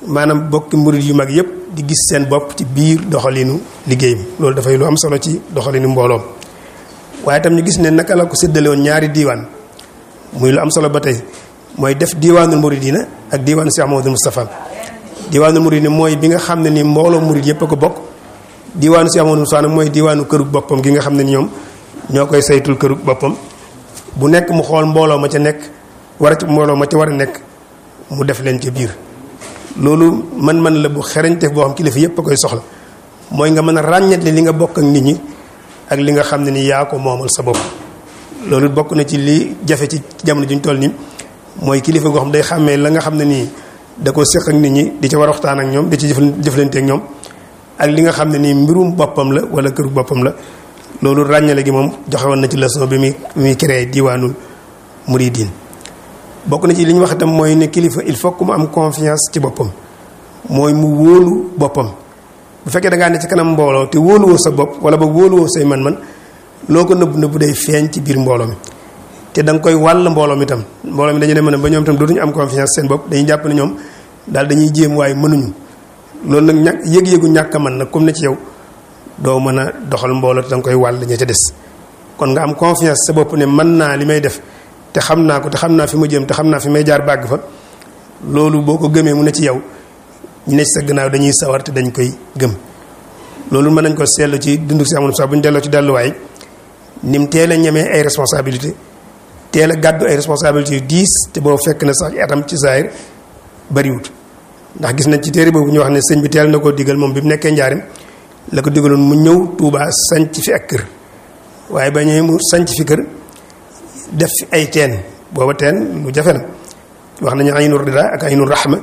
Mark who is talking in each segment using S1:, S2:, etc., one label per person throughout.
S1: maanaam bokki murid yu mag yëpp di gis seen bopp ci biir doxalinu liggéey bi loolu dafay lu am solo ci doxalinu mbooloom waaye itam ñu gis ne naka la ko séddale woon ñaari diiwaan muy lu am solo ba tey mooy def diiwaanul muridina ak diiwaanu Cheikh Mamadou Moustapha diiwaanul muridina mooy bi nga xam ne ni mbooloo murid yëpp a ko bokk diiwaanu Cheikh Mamadou Moustapha nag mooy diiwaanu kërug boppam gi nga xam ne ni ñoom ñoo koy saytul kërug boppam bu nekk mu xool mbooloo ma ca nekk war a ci mbooloo ma ca war a nekk mu def leen ca biir loolu man-man la bu xerañte boo xam kilifa yëpp a koy soxla mooy nga mën a ràññetle li nga bokk ak nit ñi ak li nga xam ne ni yaa ko moomal sa bopp loolu bokk na ci li jafe ci jamono juñ toll nii mooy kilifa goo xam day xàmmee la nga xam ne nii da ko séq ak nit ñi di ci war a waxtaan ak ñoom di ci jëflante ak ñoom ak li nga xam ne nii mbirum boppam la wala këru boppam la loolu ràññale gi moom joxe woon na ci leçon bi muy muy créé diwaanul muridin bokk na ci li ñu wax itam mooy ne kilifa il faut que mu am confiance ci boppam mooy mu wóolu boppam bu fekkee da ngaa ne ci kanam mbooloo te wóoluwoo sa bopp wala ba wóoluwoo say man-man loo ko nëbb nëbb day feeñ ci biir mbooloo mi te da nga koy wàll mbooloo mi itam mbooloo mi dañu ne mën a ba ñoom itam dootuñu am confiance seen bopp dañuy jàpp ne ñoom daal dañuy jéem waaye mënuñu loolu nag ñàkk yëg-yëgu ñàkk a mën nag comme ne ci yow doo mën a doxal mbooloo te da nga koy wàll ña ca des kon nga am confiance sa bopp ne mën naa li may def te xam naa ko te xam naa fi ma jëm te xam naa fi may jaar bàgg fa loolu boo ko gëmee mu ne ci yow ñu ne ci sa gannaaw dañuy sawar te dañ koy gëm loolu mën nañ ko seetlu ci dundu si amoon sax bu ñu delloo ci delluwaay ni mu teel a ñemee ay responsabilité teel a gàddu ay responsabilité yu diis te boo fekk na sax atam ci saayir bariwut ndax gis nañ ci téere boobu ñu wax ne sëñ bi teel na koo digal moom bi mu nekkee njaarim la ko digaloon mu ñëw Tuubaa sanc fi ak kër waaye ba ñëwee mu sanc fi kër def fi ay teen booba teen lu jafe na wax nañu aynu rida ak aynu rahma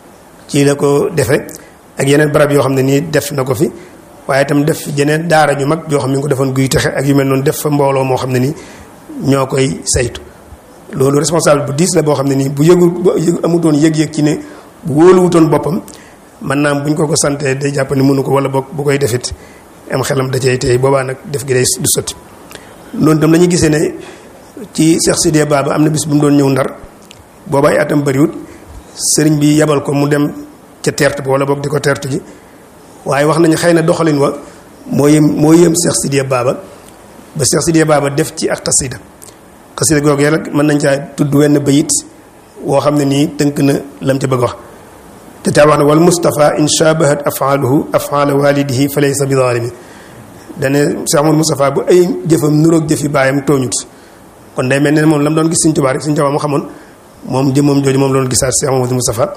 S1: ci la ko defe ak yeneen barab yoo xam ne nii def na ko fi waaye itam def fi jeneen daara ñu mag yoo xam ne ñu ko defoon guy texe ak yu mel noonu def fa mbooloo moo xam ne nii ñoo koy saytu loolu responsable bu diis la boo xam ne nii bu yëgu bu amutoon yëg-yëg ci ne bu wóoluwutoon boppam man naam bu ñu ko ko santee day jàpp ne mënu ko wala boog bu koy defit am xelam da cay tey boobaa nag def gi day du sotti loolu itam dañuy gisee ne ci Cheikh Sidiya Baba am na bis bu mu doon ñëw ndar booba ay atam bariwut sëriñ bi yebal ko mu dem ca teert ba wala boog di ko teertu ji waaye wax nañu xëy na doxalin wa moo yëm moo yëm Cheikh Sidiya Baba ba Cheikh Sidiya Baba def ci ak xasida xasida googu yàlla mën nañ caa tudd wenn bayit woo xam ne nii tënk na lam ca bëgg wax te taa wax ne wal Moustapha in shabahat afaaluhu afaala walidihi fa laysa bi zalimi dane Cheikh Amadou Moustapha bu ay jëfam nuroog jëfi baayam tooñut kon day mel ne moom la mu doon gis Sëriñ Tuubaa rek Sëriñ Tuubaa mu xamoon moom jëmmam jooju moom la doon gisaat Cheikh Amadou Moustapha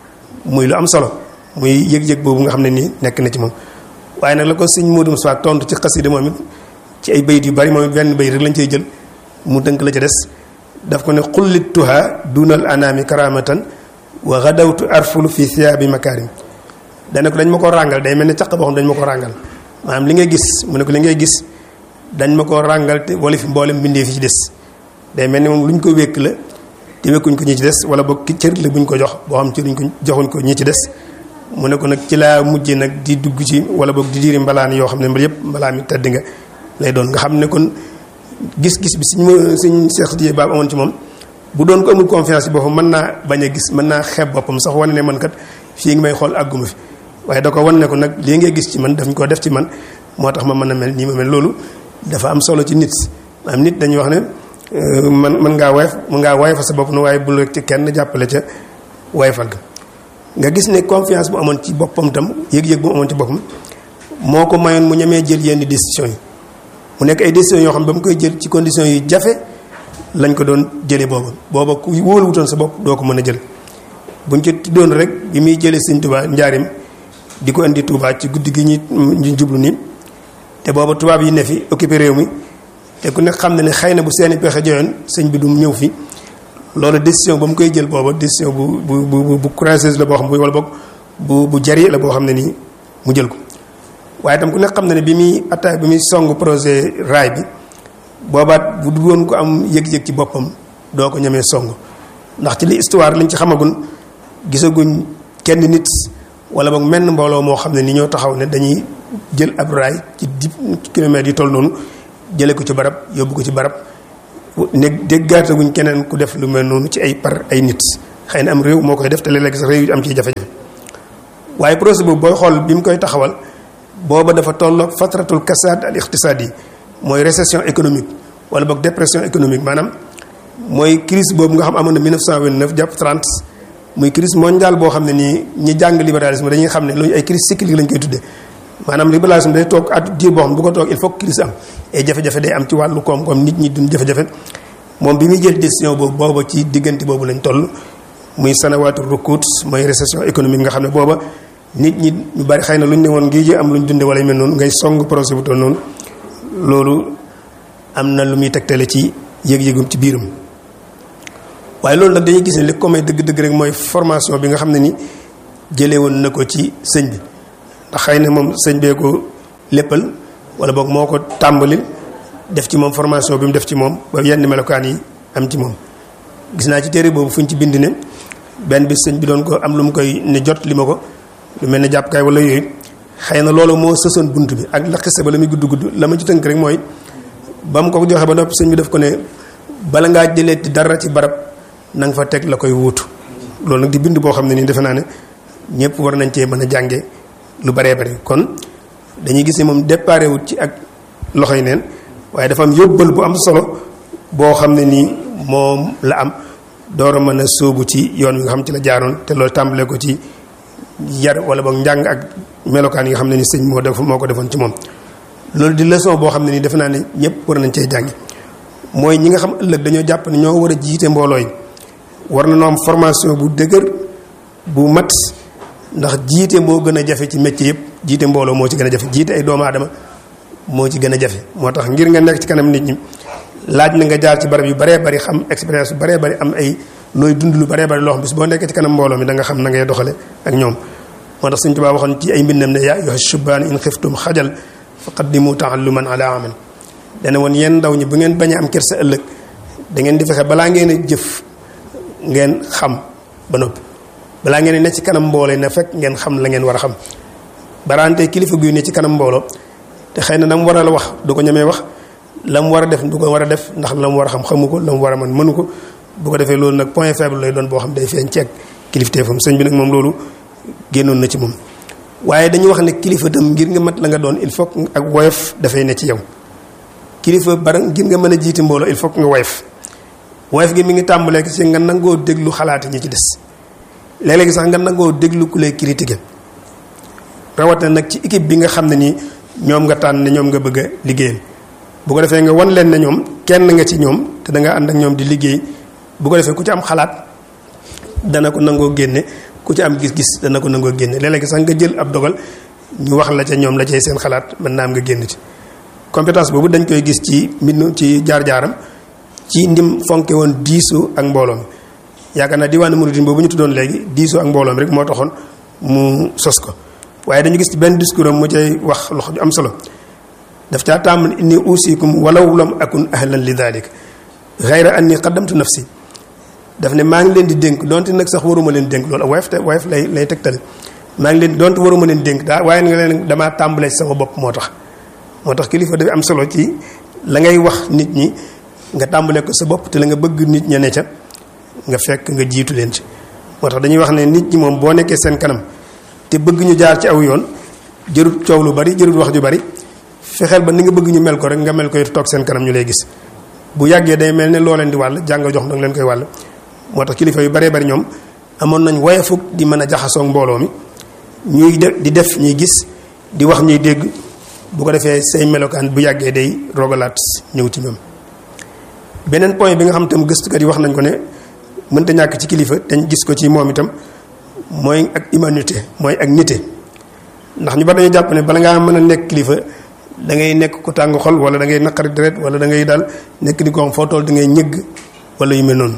S1: muy lu am solo muy yëg-yëg boobu nga xam ne nii nekk na ci moom waaye nag la ko Sëriñ Modou Moustapha tontu ci xasida moom it ci ay bayit yu bari moom it benn bayit rek lañ cey jël mu tënk la ca des daf ko ne xullituha dunal anaami karamatan wa gadawtu arfulu fi thiyaabi makarim dana ko dañ ma ko ràngal day mel ne caq boo xam dañ ma ko ràngal maanaam li ngay gis mu ne ko li ngay gis dañ ma ko ràngal te wala fi mboolem mbindee fi ci des day mel ni moom lu ñu ko wékk la te wékkuñ ko ñi ci des wala boog ki cër la bu ñu ko jox boo xam ci luñ ko joxuñ ko ñi ci des mu ne ko nag ci laa mujjee nag di dugg ci wala boog di diiri mbalaan yoo xam ne mbir yëpp mbalaan mi tedd nga lay doon nga xam ne kon gis-gis bi suñ ma suñ Cheikh Sidiya Baba amoon ci moom bu doon ko amul confiance yi boppam mën naa bañ a gis mën naa xeeb boppam sax wane ne man kat fii ngi may xool àgguma fi waaye da ko wan ne ko nag lii ngay gis ci man daf ñu ko def ci man moo tax ma mën a mel nii ma mel loolu dafa am solo ci nit am nit dañuy wax ne man mën ngaa woyof mën ngaa woyofal sa bopp na waaye bul rek ci kenn jàppale ca woyofal ga nga gis ne confiance bu amoon ci boppam tam yëg-yëg bu amoon ci boppam moo ko mayoon mu ñemee jël yenn décisions yi mu nekk ay décisions yoo xam ba mu koy jël ci conditions yu jafe lañ ko doon jëlee booba booba ku wóoluwutoon sa bopp doo ko mën a jël buñ ci tuddoon rek bi muy jëlee Sëñ Tuubaa njaarim di ko indi Tuubaa ci guddi gi ñi ñu jublu nii te booba tubaab yi ne fi occupé réew mi te ku nekk xam na ne xëy na bu seeni pexe joyoon sëñ bi du ñëw fi loolu décision ba mu koy jël booba décision bu bu bu bu courageuse la boo xam bu wala boog bu bu jari la boo xam ne nii mu jël ko waaye tam ku nekk xam na ne bi muy attaque bi muy song projet raay bi boobaat bu du woon ko am yëg-yëg ci boppam doo ko ñemee song ndax ci li histoire liñ ci xamagun gisaguñ kenn nit wala boog menn mbooloo moo xam ne ni ñoo taxaw ne dañuy jël ab raay ci dix kilomètres yi toll noonu jële ko ci barab yóbbu ko ci barab ne déggaataguñ keneen ku def lu mel noonu ci ay par ay nit xëy na am réew moo koy def te léeg-léeg sax réew yi am ciy jafe-jafe waaye projet boobu booy xool bi mu koy taxawal booba dafa tolloog fatratul kasaad al iqtisaadi mooy récession économique wala boog dépression économique maanaam mooy crise boobu nga xam amoon na 1929 jàpp 30 muy crise mondiale boo xam ne nii ñi jàng libéralisme dañuy xam ne loolu ay crise cyclique lañ koy tuddee maanaam libéralisme day toog at diir boo xam ne bu ko toog il faut que crise am ay jafe-jafe day am ci wàllu koom-koom nit ñi duñ jafe-jafe moom bi muy jël décision boobu booba ci diggante boobu lañ toll muy sanawaatu rukut mooy récession économique nga xam ne booba nit ñi ñu bari xëy na lu ñu ne woon ngi ji am lu ñu dunde wala yu mel noonu ngay song projet bu toll noonu loolu am na lu muy tegtale ci yëg-yëgum ci biiram waaye loolu nag dañuy gis ne li ko may dëgg-dëgg rek mooy formation bi nga xam ne ni jëlee woon na ko ci sëñ bi ndax xëy na moom sëñ bee ko léppal wala boog moo ko tàmbali def ci moom formation bi mu def ci moom ba yenn melokaan yi am ci moom gis naa ci téere boobu fu ñu ci bind ne benn bi sëñ bi doon ko am lu mu koy ne jot li ma ko lu mel ne jàppukaay wala yooyu xëy na loolu moo sësoon bunt bi ak la xiste ba la muy gudd gudd la ma ci tënk rek mooy ba mu ko joxe ba noppi sëñ bi def ko ne bala ngaa jëlee dara ci barab na nga fa teg la koy wuutu loolu nag di bind boo xam ne nii defe naa ne ñëpp war nañ cee mën a jànge lu baree bari kon dañuy gis ne moom déparé wut ci ak loxoy neen waaye dafa am yóbbal bu am solo boo xam ne nii moom la am door a mën a sóobu ci yoon wi nga xam ci la jaaroon te loolu tàmbalee ko ci yar wala boog njàng ak melokaan yi nga xam ne ni sëñ moo def moo ko defoon ci moom loolu di leçon boo xam ne nii defe naa ne ñëpp war nañ cee jàngi mooy ñi nga xam ëllëg dañoo jàpp ne ñoo war a jiite mbooloo yi war na noo am formation bu dëgër bu mat ndax jiite moo gën a jafe ci métier yëpp jiite mbooloo moo ci gën a jafe jiite ay doomu aadama moo ci gën a jafe moo tax ngir nga nekk ci kanam nit ñi laaj na nga jaar ci barab yu baree bari xam expérience yu baree bari am ay looy dund lu baree bari loo xam bis boo nekkee ci kanam mbooloo mi da nga xam na ngay doxale ak ñoom moo tax Sëñ Tuubaa waxoon ci ay mbindam ne yaa ayyuha shubaan in xiftum xajal faqaddimu taalluman ala amal dana woon yéen ndaw ñi bu ngeen bañ a am kersa ëllëg da ngeen di fexe balaa ngeen a jëf ngeen xam ba noppi balaa ngeen ne ci kanam mbooloo na fekk ngeen xam la ngeen war a xam baraante kilifa guy ne ci kanam mbooloo te xëy na la mu war a la wax du ko ñemee wax la mu war a def du ko war a def ndax la mu war a xam xamu ko la mu war a mën mënu ko bu ko defee loolu nag point faible lay doon boo xam day feeñ ci ak kilifteefam sëñ bi nag moom loolu génnoon na ci moom waaye dañu wax ne kilifa tam ngir nga mat la nga doon il faut ak woyof dafay ne ci yow kilifa bara ngir nga mën a jiite mbooloo il faut nga woyof woyof gi mi ngi tàmbalee ci nga nangoo déglu xalaati ñi ci des léeg-léegi sax nga nangoo déglu ku lay critiquer rawatina nag ci équipe bi nga xam ne nii ñoom nga tànn ne ñoom nga bëgg a liggéeyal bu ko defee nga wan leen ne ñoom kenn nga ci ñoom te da nga ànd ak ñoom di liggéey bu ko defee ku ci am xalaat dana ko nangoo génne ku ci am gis-gis dana ko nangoo génne léeg-léegi sax nga jël ab dogal ñu wax la ca ñoom la cay seen xalaat mën naa am nga génn ci compétence boobu dañ koy gis ci mbind ci jaar-jaaram ci ndim fonke woon diisoo ak mbooloo mi yaakaar naa diwaanu muridin boobu ñu tuddoon léegi diisoo ak mbooloo mi rek moo taxoon mu sos ko waaye dañu gis ci benn discours am mu cay wax loxo ju am solo daf caa tàmm inni usikum walaw lam akun ahlan li dalik xayra anni qaddamtu nafsi daf ne maa ngi leen di dénk donte nag sax waruma leen dénk loolu wayef te wayef lay lay tegtale maa ngi leen donte waruma leen dénk daa waaye nga leen damaa tàmbalee ci sama bopp moo tax moo tax kilifa dafa am solo ci la ngay wax nit ñi nga tàmbalee ko sa bopp te la nga bëgg nit ña ne ca nga fekk nga jiitu leen ci moo tax dañuy wax ne nit ñi moom boo nekkee seen kanam te bëgg ñu jaar ci aw yoon jërut coow lu bari jërut wax ju bari fexeel ba ni nga bëgg ñu mel ko rek nga mel ko toog seen kanam ñu lay gis bu yàggee day mel ne loo leen di wàll jàng jox danga leen koy wàll moo tax kilifa yu baree bari ñoom amoon nañ woyefug di mën a jaxasoo mbooloo mi ñuy def di def ñuy gis di wax ñuy dégg bu ko defee say melokaan bu yàggee day rogalaat ñëw ci ñoom beneen point bi nga xam tam gëstukat yi wax nañ ko ne mënta ñàkk ci kilifa dañ gis ko ci moom itam mooy ak humanité mooy ak nite ndax ñu bari dañu jàpp ne bala ngaa mën a nekk kilifa da ngay nekk ku tàng xol wala da ngay naqari deret wala da ngay daal nekk ni ko xam foo toll da ngay ñëgg wala yu mel noonu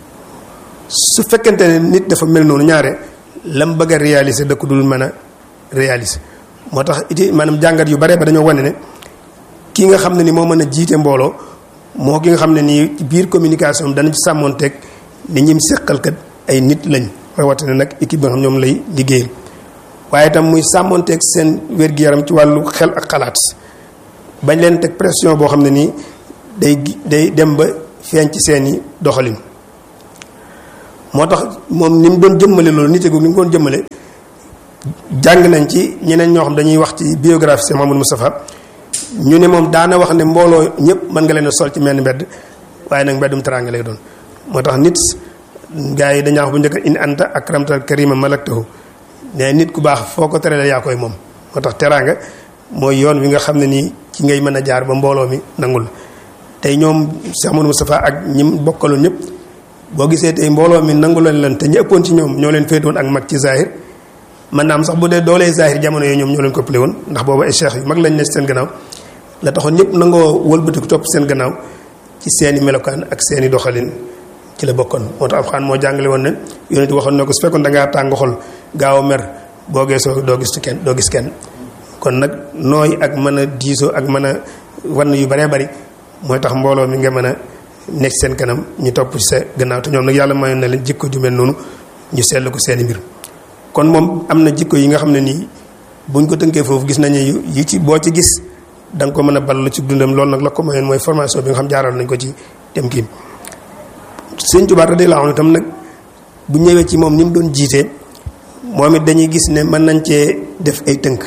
S1: su fekkente ne nit dafa mel noonu ñaare lam bëgg a réaliser da ko dul mën a réaliser moo tax iti maanaam jàngat yu bare ba dañoo wane ne ki nga xam ne ni moo mën a jiite mbooloo moo ki nga xam ne nii ci biir communication danañ ci sàmmoonteeg ni ñim seqal kat ay nit lañ rawatina nag équipe bi nga xam ñoom lay liggéeyal waaye itam muy sàmmoonteeg seen wér-gu-yaram ci wàllu xel ak xalaat bañ leen teg pression boo xam ne nii day day dem ba feeñ ci seeni doxalin moo tax moom ni mu doon jëmmale loolu nite gu ni mu doon jëmmale jàng nañ ci ñeneen ñoo xam dañuy wax ci biographie Cheikh Mamadou Moustapha ñu ne moom daana wax ne mbooloo ñëpp mën nga leen a sol ci menn mbedd waaye nag mbeddum teraanga lay doon moo tax nit gars yi dañaa wax bu njëkk in anta akramtal karima malaktahu ne nit ku baax foo ko terale yaa koy moom moo tax teraanga mooy yoon wi nga xam ne nii ci ngay mën a jaar ba mbooloo mi nangul tey ñoom Cheikh Mamadou Moustapha ak ñi bokkaloon ñëpp boo gisee tey mbooloo mi nangu leen leen te ñu ëppoon ci ñoom ñoo leen féetoon ak mag ci zahir man naam sax bu dee doolee zahir jamono yooyu ñoom ñoo leen ko plé woon ndax boobu ay cheikh yu mag lañ ne seen gannaaw la taxoon ñëpp nangoo wëlbatiku topp seen gannaaw ci seeni melokaan ak seeni doxalin ci la bokkoon moo tax alxuraan moo jàngale woon ne yonent waxoon na ko su fekkoon da ngaa tàng xol gaaw a mer boo geesoo doo gis ci kenn doo gis kenn kon nag nooy ak mën a diisoo ak mën a wann yu baree bari mooy tax mbooloo mi nga mën a nekk seen kanam ñu topp ci sa gannaaw te ñoom nag yàlla mayoon na leen jikko ju mel noonu ñu seetlu ko seeni mbir kon moom am na jikko yi nga xam ne nii buñ ko tënkee foofu gis nañu yi ci boo ci gis da nga ko mën a ballu ci dundam loolu nag la ko mayoon mooy formation bi nga xam jaaral nañ ko ci dem kii sëñ Tuubaa radiyallaahu anhu itam nag bu ñëwee ci moom ni mu doon jiitee moom it dañuy gis ne mën nañ cee def ay tënk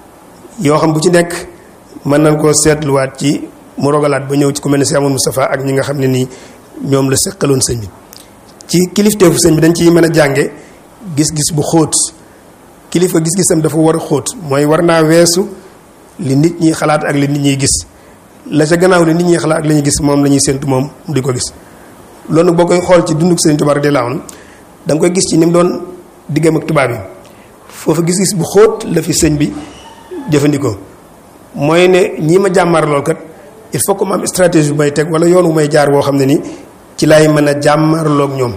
S1: yoo xam bu ci nekk mën nañ koo seetluwaat ci mu rogalaat ba ñëw ci ku mel ne Cheikh Amadou Moustapha ak ñi nga xam ne nii ñoom la seqaloon sëñ bi ci kilifteefu sëñ bi dañ ciy mën a jànge gis-gis bu xóot kilifa gis-gisam dafa war a xóot mooy war naa weesu li nit ñi xalaat ak li nit ñiy gis la ca gannaaw li nit ñi xalaat ak li ñuy gis moom la ñuy séntu moom di ko gis loolu nag boo koy xool ci dunduk Sëriñ Tuubaa radiyallaahu anhu da nga koy gis ci ni mu doon diggam ak tubaab yi foofu gis-gis bu xóot la fi sëñ bi jëfandikoo mooy ne ñii ma jàmmaar lool kat il faut que ma am stratégie bu may teg wala yoon wu may jaar woo xam ne ni ci laay mën a jàmmaarloog ñoom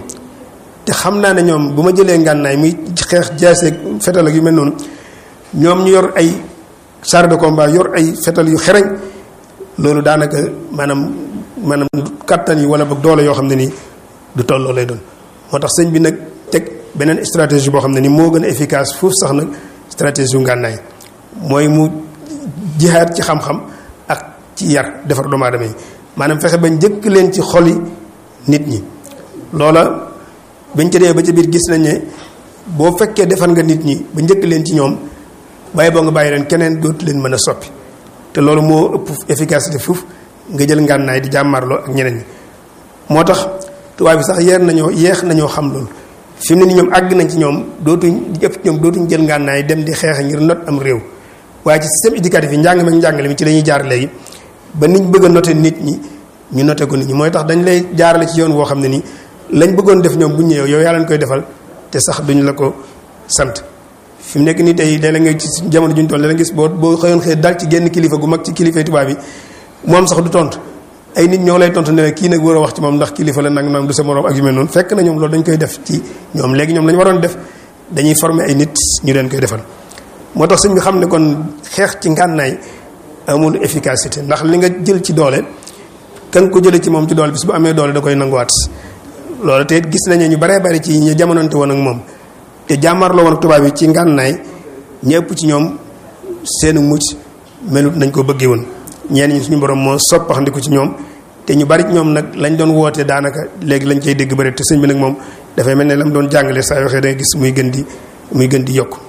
S1: te xam naa ne ñoom bu ma jëlee ngànnaay muy xeex jaaseeg fetal ak yu mel noonu ñoom ñu yor ay char de combat yor ay fetal yu xereñ loolu daanaka maanaam maanaam kattan yi wala boog doole yoo xam ne nii du tolloo lay doon moo tax sëñ bi nag teg beneen stratégie boo xam ne ni moo gën a efficace foofu sax nag stratégie yu ngànnaay mooy mu jihaat ci xam-xam ak ci yar defar doomu aadama yi maanaam fexe ba njëkk leen ci xoli nit ñi loola bañ ca dee ba ca biir gis nañ ne boo fekkee defar nga nit ñi ba njëkk leen ci ñoom bàyyi boo nga bàyyi leen keneen dootu leen mën a soppi te loolu moo ëpp efficacité foofu nga jël ngànnaay di jàmmarloo ak ñeneen ñi moo tax tubaab bi sax yeer nañoo yeex nañoo xam loolu fi mu ne ni ñoom àgg nañ ci ñoom dootuñ di ëpp ñoom dootuñ jël ngànnaay dem di xeex ngir not am réew waaye ci système éducatif yi njàng ma njàngale mi ci la ñuy jaar léegi ba niñ bëgg a noté nit ñi ñu noté ko nit ñi mooy tax dañ lay jaarale ci yoon woo xam ne nii lañ bëggoon def ñoom bu ñëwee yow yaa leen koy defal te sax duñ la ko sant fi mu nekk nii tey léeg-léeg nga ci jamono juñ toll da gis boo boo xëyoon xëy dal ci genn kilifa gu mag ci kilifa tubaab yi moom sax du tontu ay nit ñoo lay tontu ne kii nag war a wax ci moom ndax kilifa la nag nag du sa morom ak yu mel noonu fekk na ñoom loolu dañ koy def ci ñoom léegi ñoom lañu waroon def dañuy former ay nit ñu leen koy defal moo tax sëñ bi xam ne kon xeex ci ngànnaay amul efficacité ndax li nga jël ci doole kan ko jëlee ci moom ci doole bis bu amee doole da koy nanguwaat loolu te gis nañu ñu baree bari ci ñu jamononte woon ak moom te jàmmarloo woon ak tubaab yi ci ngànnaay ñëpp ci ñoom seenu mucc melut nañ ko bëggee woon ñenn ñi suñu borom moo soppaxandiku ci ñoom te ñu bari ci ñoom nag lañ doon woote daanaka léegi lañ cay dégg bëri te sëñ bi nag moom dafay mel ne la mu doon jàngale saa waxee da nga gis muy gën di muy gën di yokk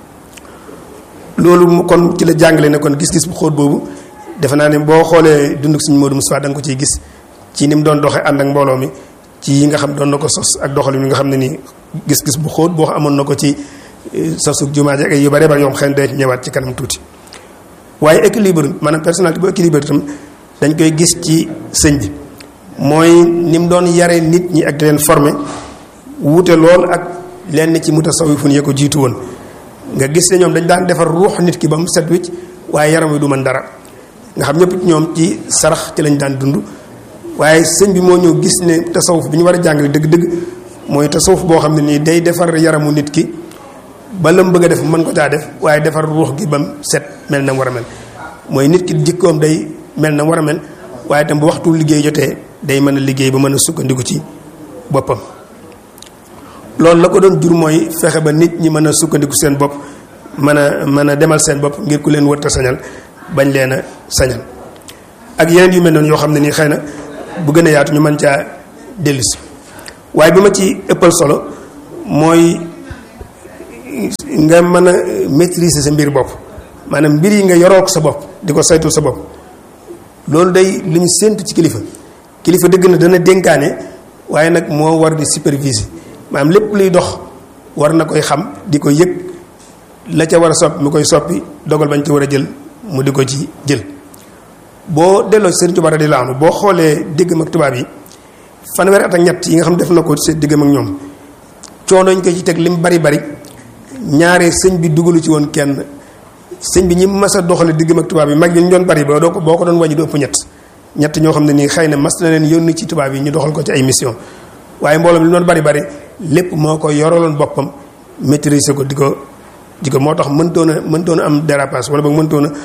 S1: loolu kon ci la jàngale ne kon gis-gis bu xóot boobu defe naa ne boo xoolee dunduk suñu Modou Moustapha da nga ko ciy gis ci ni mu doon doxee ànd ak mbooloo mi ci yi nga xam doon na ko sos ak doxalin yi nga xam ne nii gis-gis bu xóot boo amoon na ko ci sosug jumaa ji ak yu bare bari yoo xam xëy na ñëwaat ci kanam tuuti waaye équilibre maanaam personnalité bu équilibre itam dañ koy gis ci sëñ bi mooy ni mu doon yare nit ñi ak di leen former wuute lool ak lenn ci mutasawifun ya ko jiitu woon nga gis ne ñoom dañ daan defar ruux nit ki ba mu set wicc waaye yaram wi du mën dara nga xam ñëpp ñoom ci sarax ci lañ daan dund waaye sëñ bi moo ñëw gis ne tasawuf bi ñu war a jàngale dëgg-dëgg mooy tasawuf boo xam ne nii day defar yaramu nit ki ba la mu bëgg a def mën ko caa def waaye defar ruux gi ba mu set mel na mu war a mel mooy nit ki jikkoom day mel na mu war a mel waaye itam bu waxtu liggéey jotee day mën a liggéey ba mën a sukkandiku ci boppam loolu la ko doon jur mooy fexe ba nit ñi mën a sukkandiku seen bopp mën a mën a demal seen bopp ngir ku leen wërta sañal bañ leen a sañal ak yeneen yu mel noonu yoo xam ne nii xëy na bu gën a yaatu ñu mën caa dellusi waaye bi ma ci ëppal solo mooy nga mën a maîtriser sa mbir bopp maanaam mbir yi nga yoroo ko sa bopp di ko saytul sa bopp loolu day lu ñu séntu ci kilifa kilifa dëgg na dana dénkaane waaye nag moo war di superviser maanaam lépp luy dox war na koy xam di ko yëg la ca war a soppi mu koy soppi dogal bañ ci war a jël mu di ko ci jël boo delloo ci Sëriñ Tuubaa radiyallaahu anhu boo xoolee diggam ak tubaab yi fanweeri at ak ñett yi nga xam def na ko ci diggam ak ñoom coono ñu ko ci teg lim bari bari ñaare sëñ bi dugalu ci woon kenn sëñ bi ñi mas a doxale diggam ak tubaab yi mag yi ñu doon bari ba doo ko boo ko doon wàññi du ëpp ñett ñett ñoo xam ne nii xëy na mas na leen yónni ci tubaab yi ñu doxal ko ci ay mission waaye mbooloo mi li doon bari bari lépp moo ko yoraloon boppam maîtriser ko di ko di ko moo tax mëntoon a mëntoon a am dérapage wala boog mëntoon a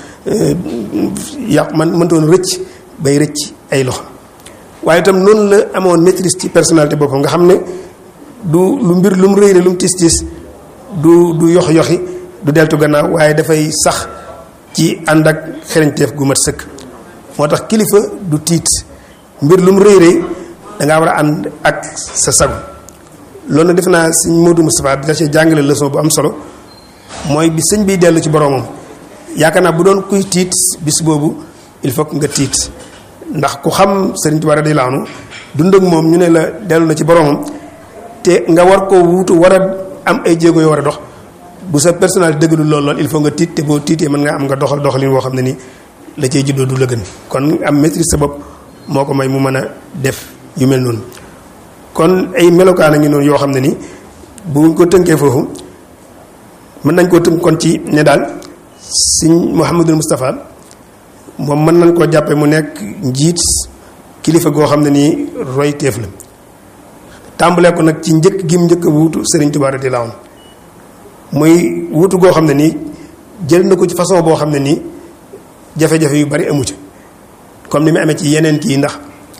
S1: yàq man mëntoon a rëcc bay rëcc ay loxo waaye itam noonu la amoon maîtrise ci personnalité boppam nga xam ne du lu mbir lu mu rëy lu mu tis tis du du yox yoxi du deltu gannaaw waaye dafay sax ci ànd ak xereñteef gu mat sëkk moo tax kilifa du tiit mbir lu mu rëy rëy da ngaa war a ànd ak sa sago loolu nag def naa sëñ Modou Moustapha da cee jàngale leçon bu am solo mooy bi sëñ biy dellu ci boromam yaakaar naa bu doon kuy tiit bis boobu il faut que nga tiit ndax ku xam Sëriñ Tuubaa radiyallaahu anhu dund ak moom ñu ne la dellu na ci boromam te nga war koo wuutu war a am ay jéego yoo war a dox bu sa personnalité dëggalul lool lool il faut nga tiit te boo tiitee mën nga am nga doxal doxalin woo xam ne ni la cay juddoo du la gën kon am maîtrise sa bopp moo ko may mu mën a def yu mel noonu kon ay melokaan a ngi noonu yoo xam ne ni buñ ko tënkee foofu mën nañ koo tënk kon ci ne daal sëñ Mouhamadul Moustapha moom mën nañ koo jàppe mu nekk njiit kilifa goo xam ne nii roy teef la tàmbalee ko nag ci njëkk gim njëkk a wuutu Sëriñ Tuubaa radiyallaahu anhu muy wuutu goo xam ne nii jël na ko ci façon boo xam ne nii jafe-jafe yu bari amu ci comme ni mu amee ci yeneen kii ndax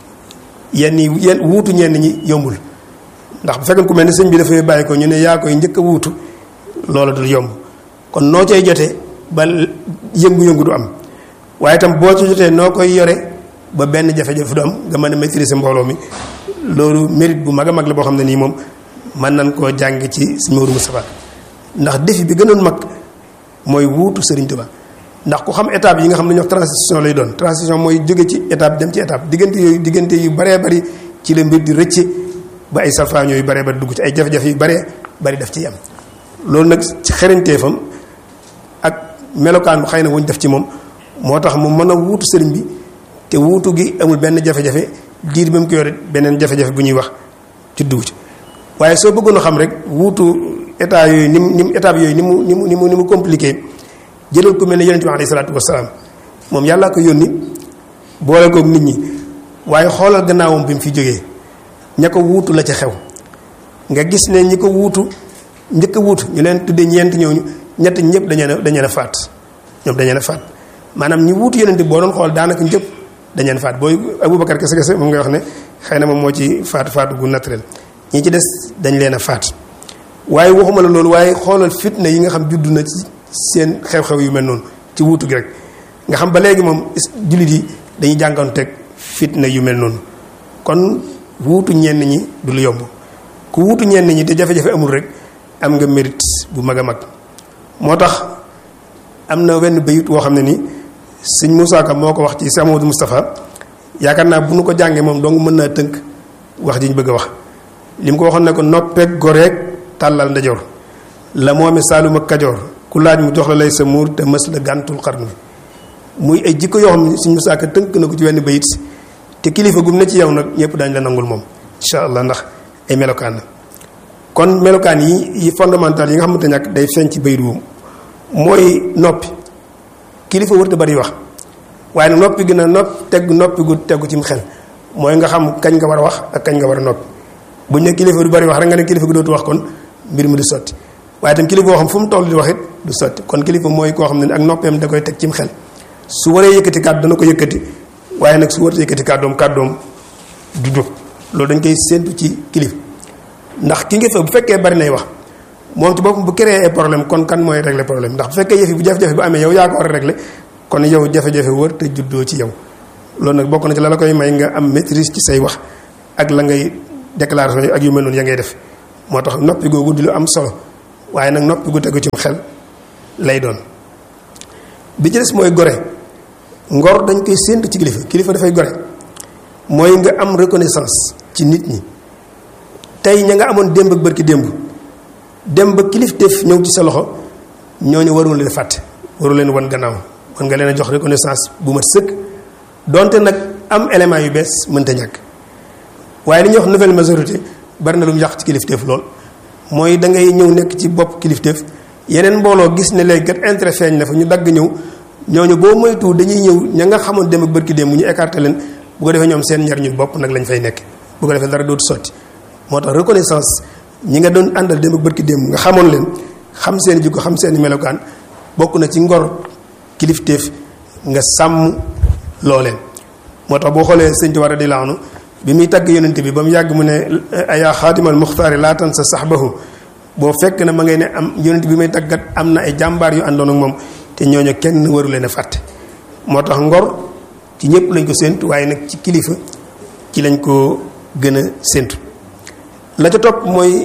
S1: yenn yi yenn wuutu ñenn ñi yombul ndax bu fekkee ku mel ne sëñ bi dafay bàyyi ko ñu ne yaa koy njëkk a wuutu loola dul yomb kon noo cay jotee ba yëngu-yëngu du am waaye itam boo ci jotee noo koy yore ba benn jafe-jafe du am nga mën a maîtriser mbooloo mi loolu mérite bu mag a mag la boo xam ne nii moom mën nañ koo jàng ci sëñ Maodo Moustapha ndax défi bi gënoon mag mooy wuutu Serigne Touba ndax ku xam étape yi nga xam ne ñoo transition lay doon transition mooy jóge ci étape dem ci étape diggante yooyu diggante yu baree bari ci la mbir di rëcce ba ay salfaañoo yu baree bari dugg ci ay jafe-jafe yu baree bari daf ciy am loolu nag ci xereñteefam ak melokaan bu xëy na wuñ def ci moom moo tax mu mën a wuutu sëriñ bi te wuutu gi amul benn jafe-jafe diir bi mu ko yore beneen jafe-jafe bu ñuy wax ci dugg ci waaye soo bëggoon a xam rek wuutu état yooyu ni mu ni mu étape yooyu ni mu ni mu ni mu ni mu compliqué jëlal ku mel ne yonent bi alayhi salaatu wasalaam moom yàllaa ko yónni boole koog nit ñi waaye xoolal gannaawam bi mu fi jógee ña ko wuutu la ca xew nga gis ne ñi ko wuutu njëkk a wuutu ñu leen tuddee ñeent ñooñu ñett ñëpp dañu ne dañu ne faat ñoom dañu ne faat maanaam ñi wuutu yonent boo doon xool daanaka ñëpp dañu ne faat booy Aboubacar kese kese moom ngay wax ne xëy na moom moo ci faat faatu gu naturel ñi ci des dañ leen a faat waaye waxuma la loolu waaye xoolal fitna yi nga xam juddu na ci seen xew-xew yu mel noonu ci wuutu gi rek nga xam ba léegi moom jullit yi dañuy jànganteeg fitna yu mel noonu kon wuutu ñenn ñi du lu yomb ku wuutu ñenn ñi te jafe-jafe amul rek am nga mérite bu mag a mag moo tax am na wenn bayit woo xam ne ni sëñ Moussa Ka moo ko wax ci Sëñ Amadou Moustapha yaakaar naa bu nu ko jàngee moom dong mën naa tënk wax ji ñu bëgg a wax li mu ko waxoon ne ko noppeeg goreeg tàllal ndajoor la moome Saalum ak Kajoor ku laaj mu jox la lay sa muur te mës la gàntul xarnu bi muy ay jikko yoo xam ne sëñ Moussa Ka tënk na ko ci wenn bayit te kilifa gum ne ci yow nag ñëpp dañ la nangul moom incha allah ndax ay melokaan la kon melokaan yi yi fondamental yi nga xamante ñàkk day feeñ ci bayit wu mooy noppi kilifa wërta bari wax waaye nag noppi gi na nopp teg noppi gu tegu ci xel mooy nga xam kañ nga war a wax ak kañ nga war a noppi buñ ne kilifa du bari wax rek nga ne kilifa gi dootu wax kon mbir mi du sotti waaye tam kilifa boo xam fu mu toll di wax it du sotti kon kilifa mooy koo xam ne ak noppeem da koy teg cim xel su waree yëkkati kàddu dana ko yëkkati waaye nag su waree yëkkati kàddoom kàddoom du jóg loolu dañ koy séentu ci kilifa ndax ki nga fa bu fekkee bari nay wax moom ci boppam bu créé ay problème kon kan mooy régler problème ndax bu fekkee yëf yi bu jafe-jafe bu amee yow yaa ko war a régler kon yow jafe-jafe wër te juddoo ci yow loolu nag bokk na ci la la koy may nga am maîtrise ci say wax ak la ngay déclaration ak yu mel noonu ya ngay def moo tax noppi googu di lu am solo waaye nag noppi gu tegu ci xel lay doon bi ci des mooy gore ngor dañ koy séentu ci kilifa kilifa dafay gore mooy nga am reconnaissance ci nit ñi tey ña nga amoon démb ak bërki démb dem ba kilifteef ñëw ci sa loxo ñooñu warul leen fàtte waru leen wan gannaaw war nga leen a jox reconnaissance bu mat sëkk donte nag am élément yu bees mënta ñàkk waaye li ñuy wax nouvelle majorité bari na lu mu yàq ci kilifteef lool mooy da ngay ñëw nekk ci bopp kilifteef yeneen mbooloo gis ne léegi kat intérêt feeñ na fa ñu dagg ñëw ñooñu boo moytu dañuy ñëw ña nga xamoon dem ak bërki dem mu ñu écarté leen bu ko defee ñoom seen njariñu bopp nag lañ fay nekk bu ko defee dara dootu sotti moo tax reconnaissance ñi nga doon àndal dem ak bërki dem nga xamoon leen xam seen jikko xam seen melokaan bokk na ci ngor kilifteef nga sàmm looleen moo tax boo xoolee sëñ Tuubaa radiyallaahu anhu bi muy tagg yonent bi ba mu yàgg mu ne ayaa xaatimal muxtaari laa tan sa saxbahu boo fekk na ma ngay ne am yonent bi may taggat am na ay jàmbaar yu àndoon ak moom te ñooñu kenn waru leen a fàtte moo tax ngor ci ñëpp lañ ko séentu waaye nag ci kilifa ci lañ ko gën a séentu la ca topp mooy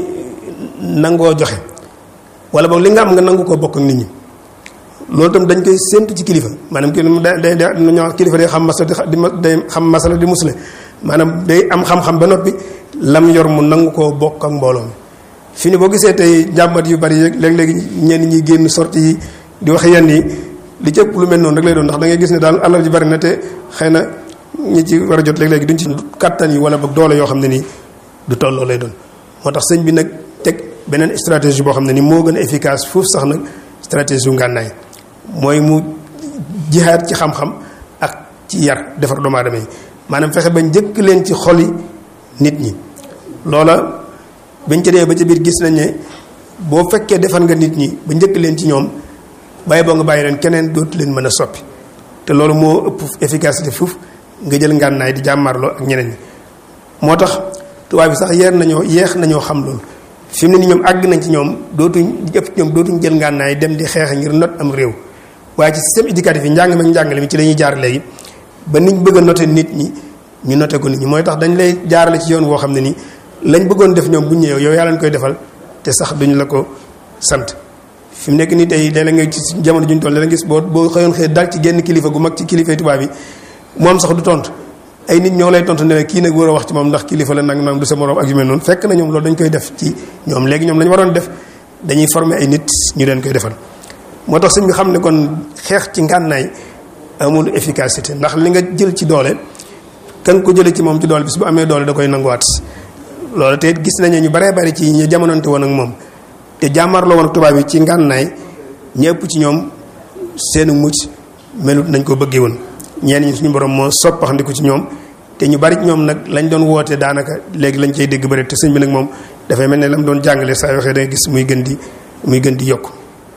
S1: nangoo joxe wala boog li nga am nga nangu koo bokk ak nit ñi loolu tam dañ koy séentu ci kilifa maanaam ki day day ñoo kilifa day xam masala di day xam masala di musle maanaam day am xam-xam ba noppi lam yor mu nangu koo bokk ak mbooloo mi fi ni boo gisee tey jàmbat yu bari yeeg léeg-léegi ñenn ñi génn sorti yi di wax yenn yi li ci ëpp lu mel noonu rek lay doon ndax da ngay gis ne daal alal ji bari na te xëy na ñi ci war a jot léeg-léegi duñ ci kattan yi wala boog doole yoo xam ne nii du tolloo lay doon moo tax sëñ bi nag teg beneen stratégie boo xam ne ni moo gën a efficace foofu sax nag stratégie yu ngànnaay mooy mu jihaat ci xam-xam ak ci yar defar doomu aadama yi maanaam fexe ba njëkk leen ci xoli nit ñi loola bañ ca dee ba ca biir gis nañ ne boo fekkee defar nga nit ñi ba njëkk leen ci ñoom bàyyi boo nga bàyyi leen keneen dootu leen mën a soppi te loolu moo ëpp efficacité foofu nga jël ngànnaay di jàmmarloo ak ñeneen ñi moo tax tubaab bi sax yeer nañoo yeex nañoo xam loolu fi mu ne ni ñoom àgg nañ ci ñoom dootuñ ëpp ci ñoom dootuñ jël ngànnaay dem di xeex ngir not am réew waaye ci système éducatif yi njàng meeg njàngale mi ci la ñuy jaar léegi ba niñ bëgg a noté nit ñi ñu noté ko nit ñi mooy tax dañ lay jaarale ci yoon woo xam ne nii lañ bëggoon def ñoom bu ñëwee yow yaa leen koy defal te sax duñ la ko sant fi mu nekk nii tey léeg-léeg nga ci jamono juñ toll léeg gis boo boo xëyoon xëy dal ci genn kilifa gu mag ci kilifa tubaab yi moom sax du tontu ay nit ñoo lay tontu ne kii nag war a wax ci moom ndax kilifa la nag nag du sa morom ak yu mel noonu fekk na ñoom loolu dañ koy def ci ñoom léegi ñoom lañu waroon def dañuy former ay nit ñu leen koy defal moo tax sëñ bi xam ne kon xeex ci ngànnaay amul efficacité ndax li nga jël ci doole kan ko jëlee ci moom ci doole bis bu amee doole da koy nanguwaat loolu te gis nañu ñu baree bari ci ñu jamonante woon ak moom te jàmmarloo woon ak tubaab yi ci ngànnaay ñëpp ci ñoom seenu mucc melut nañ ko bëggee woon ñenn ñi suñu borom moo soppaxandiku ci ñoom te ñu bari ci ñoom nag lañ doon woote daanaka léegi lañ cay dégg bëri te sëñ bi nag moom dafay mel ne lam doon jàngale saa waxee da nga gis muy gën di muy gën di yokk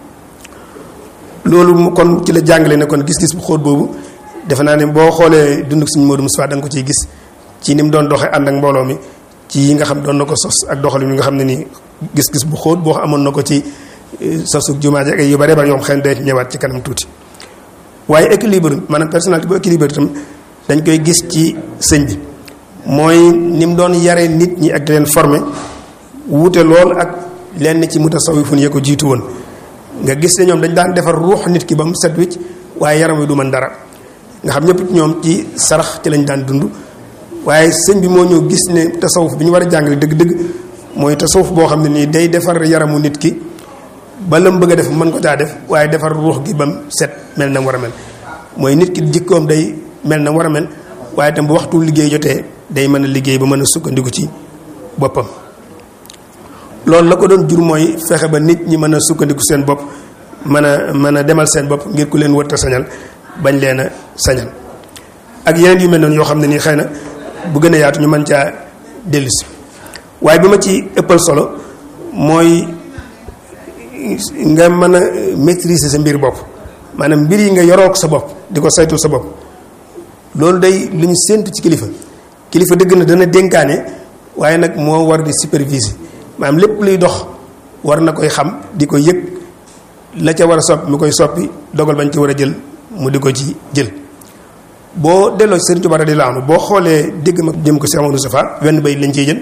S1: loolu kon ci la jàngale ne kon gis-gis bu xóot boobu defe naa ne boo xoolee dund suñu Modou Moustapha da nga ko ciy gis ci ni mu doon doxee ànd ak mbooloo mi ci yi nga xam doon na ko sos ak doxalin yi nga xam ne nii gis-gis bu xóot boo amoon na ko ci sosu jumaa ji ak yu bare bare yoo xam xëy na day ñëwaat ci kanam tuuti waaye équilibre maanaam personnalité bu équilibre itam dañ koy gis ci sëñ bi mooy ni mu doon yare nit ñi ak di leen former wuute lool ak lenn ci mutasawifun yee ko jiitu woon nga gis ne ñoom dañ daan defar ruux nit ki ba mu set wicc waaye yaram wi du mën dara nga xam ñëpp ñoom ci sarax ci lañ daan dund waaye sëñ bi moo ñëw gis ne tasawuf bi ñu war a jàngale dëgg-dëgg mooy tasawuf boo xam ne nii day defar yaramu nit ki ba la mu bëgg a def mën ko caa def waaye defar ruux gi ba mu set mel na mu war a mel mooy nit ki jikkoom day mel na mu war a mel waaye itam bu waxtu liggéey jotee day mën a liggéey ba mën a sukkandiku ci boppam loolu la ko doon jur mooy fexe ba nit ñi mën a sukkandiku seen bopp mën a mën a demal seen bopp ngir ku leen wërta sañal bañ leen a sañal ak yeneen yu mel noonu yoo xam ne nii xëy na bu gën a yaatu ñu mën caa dellusi waaye bi ma ci ëppal solo mooy nga mën a maîtriser sa mbir bopp maanaam mbir yi nga yorook sa bopp di ko saytul sa bopp loolu day lu ñu séentu ci kilifa kilifa dëgg na dana dénkaane waaye nag moo war di superviser maanaam lépp luy dox war na koy xam di ko yëg la ca war a soppi mu koy soppi dogal bañ ci war a jël mu di ko ci jël boo delloo ci Sëriñ Tuubaa radiyallaahu anhu boo xoolee dégg ma jëm ko Cheikh Amadou Safa wenn bay lañ ciy jël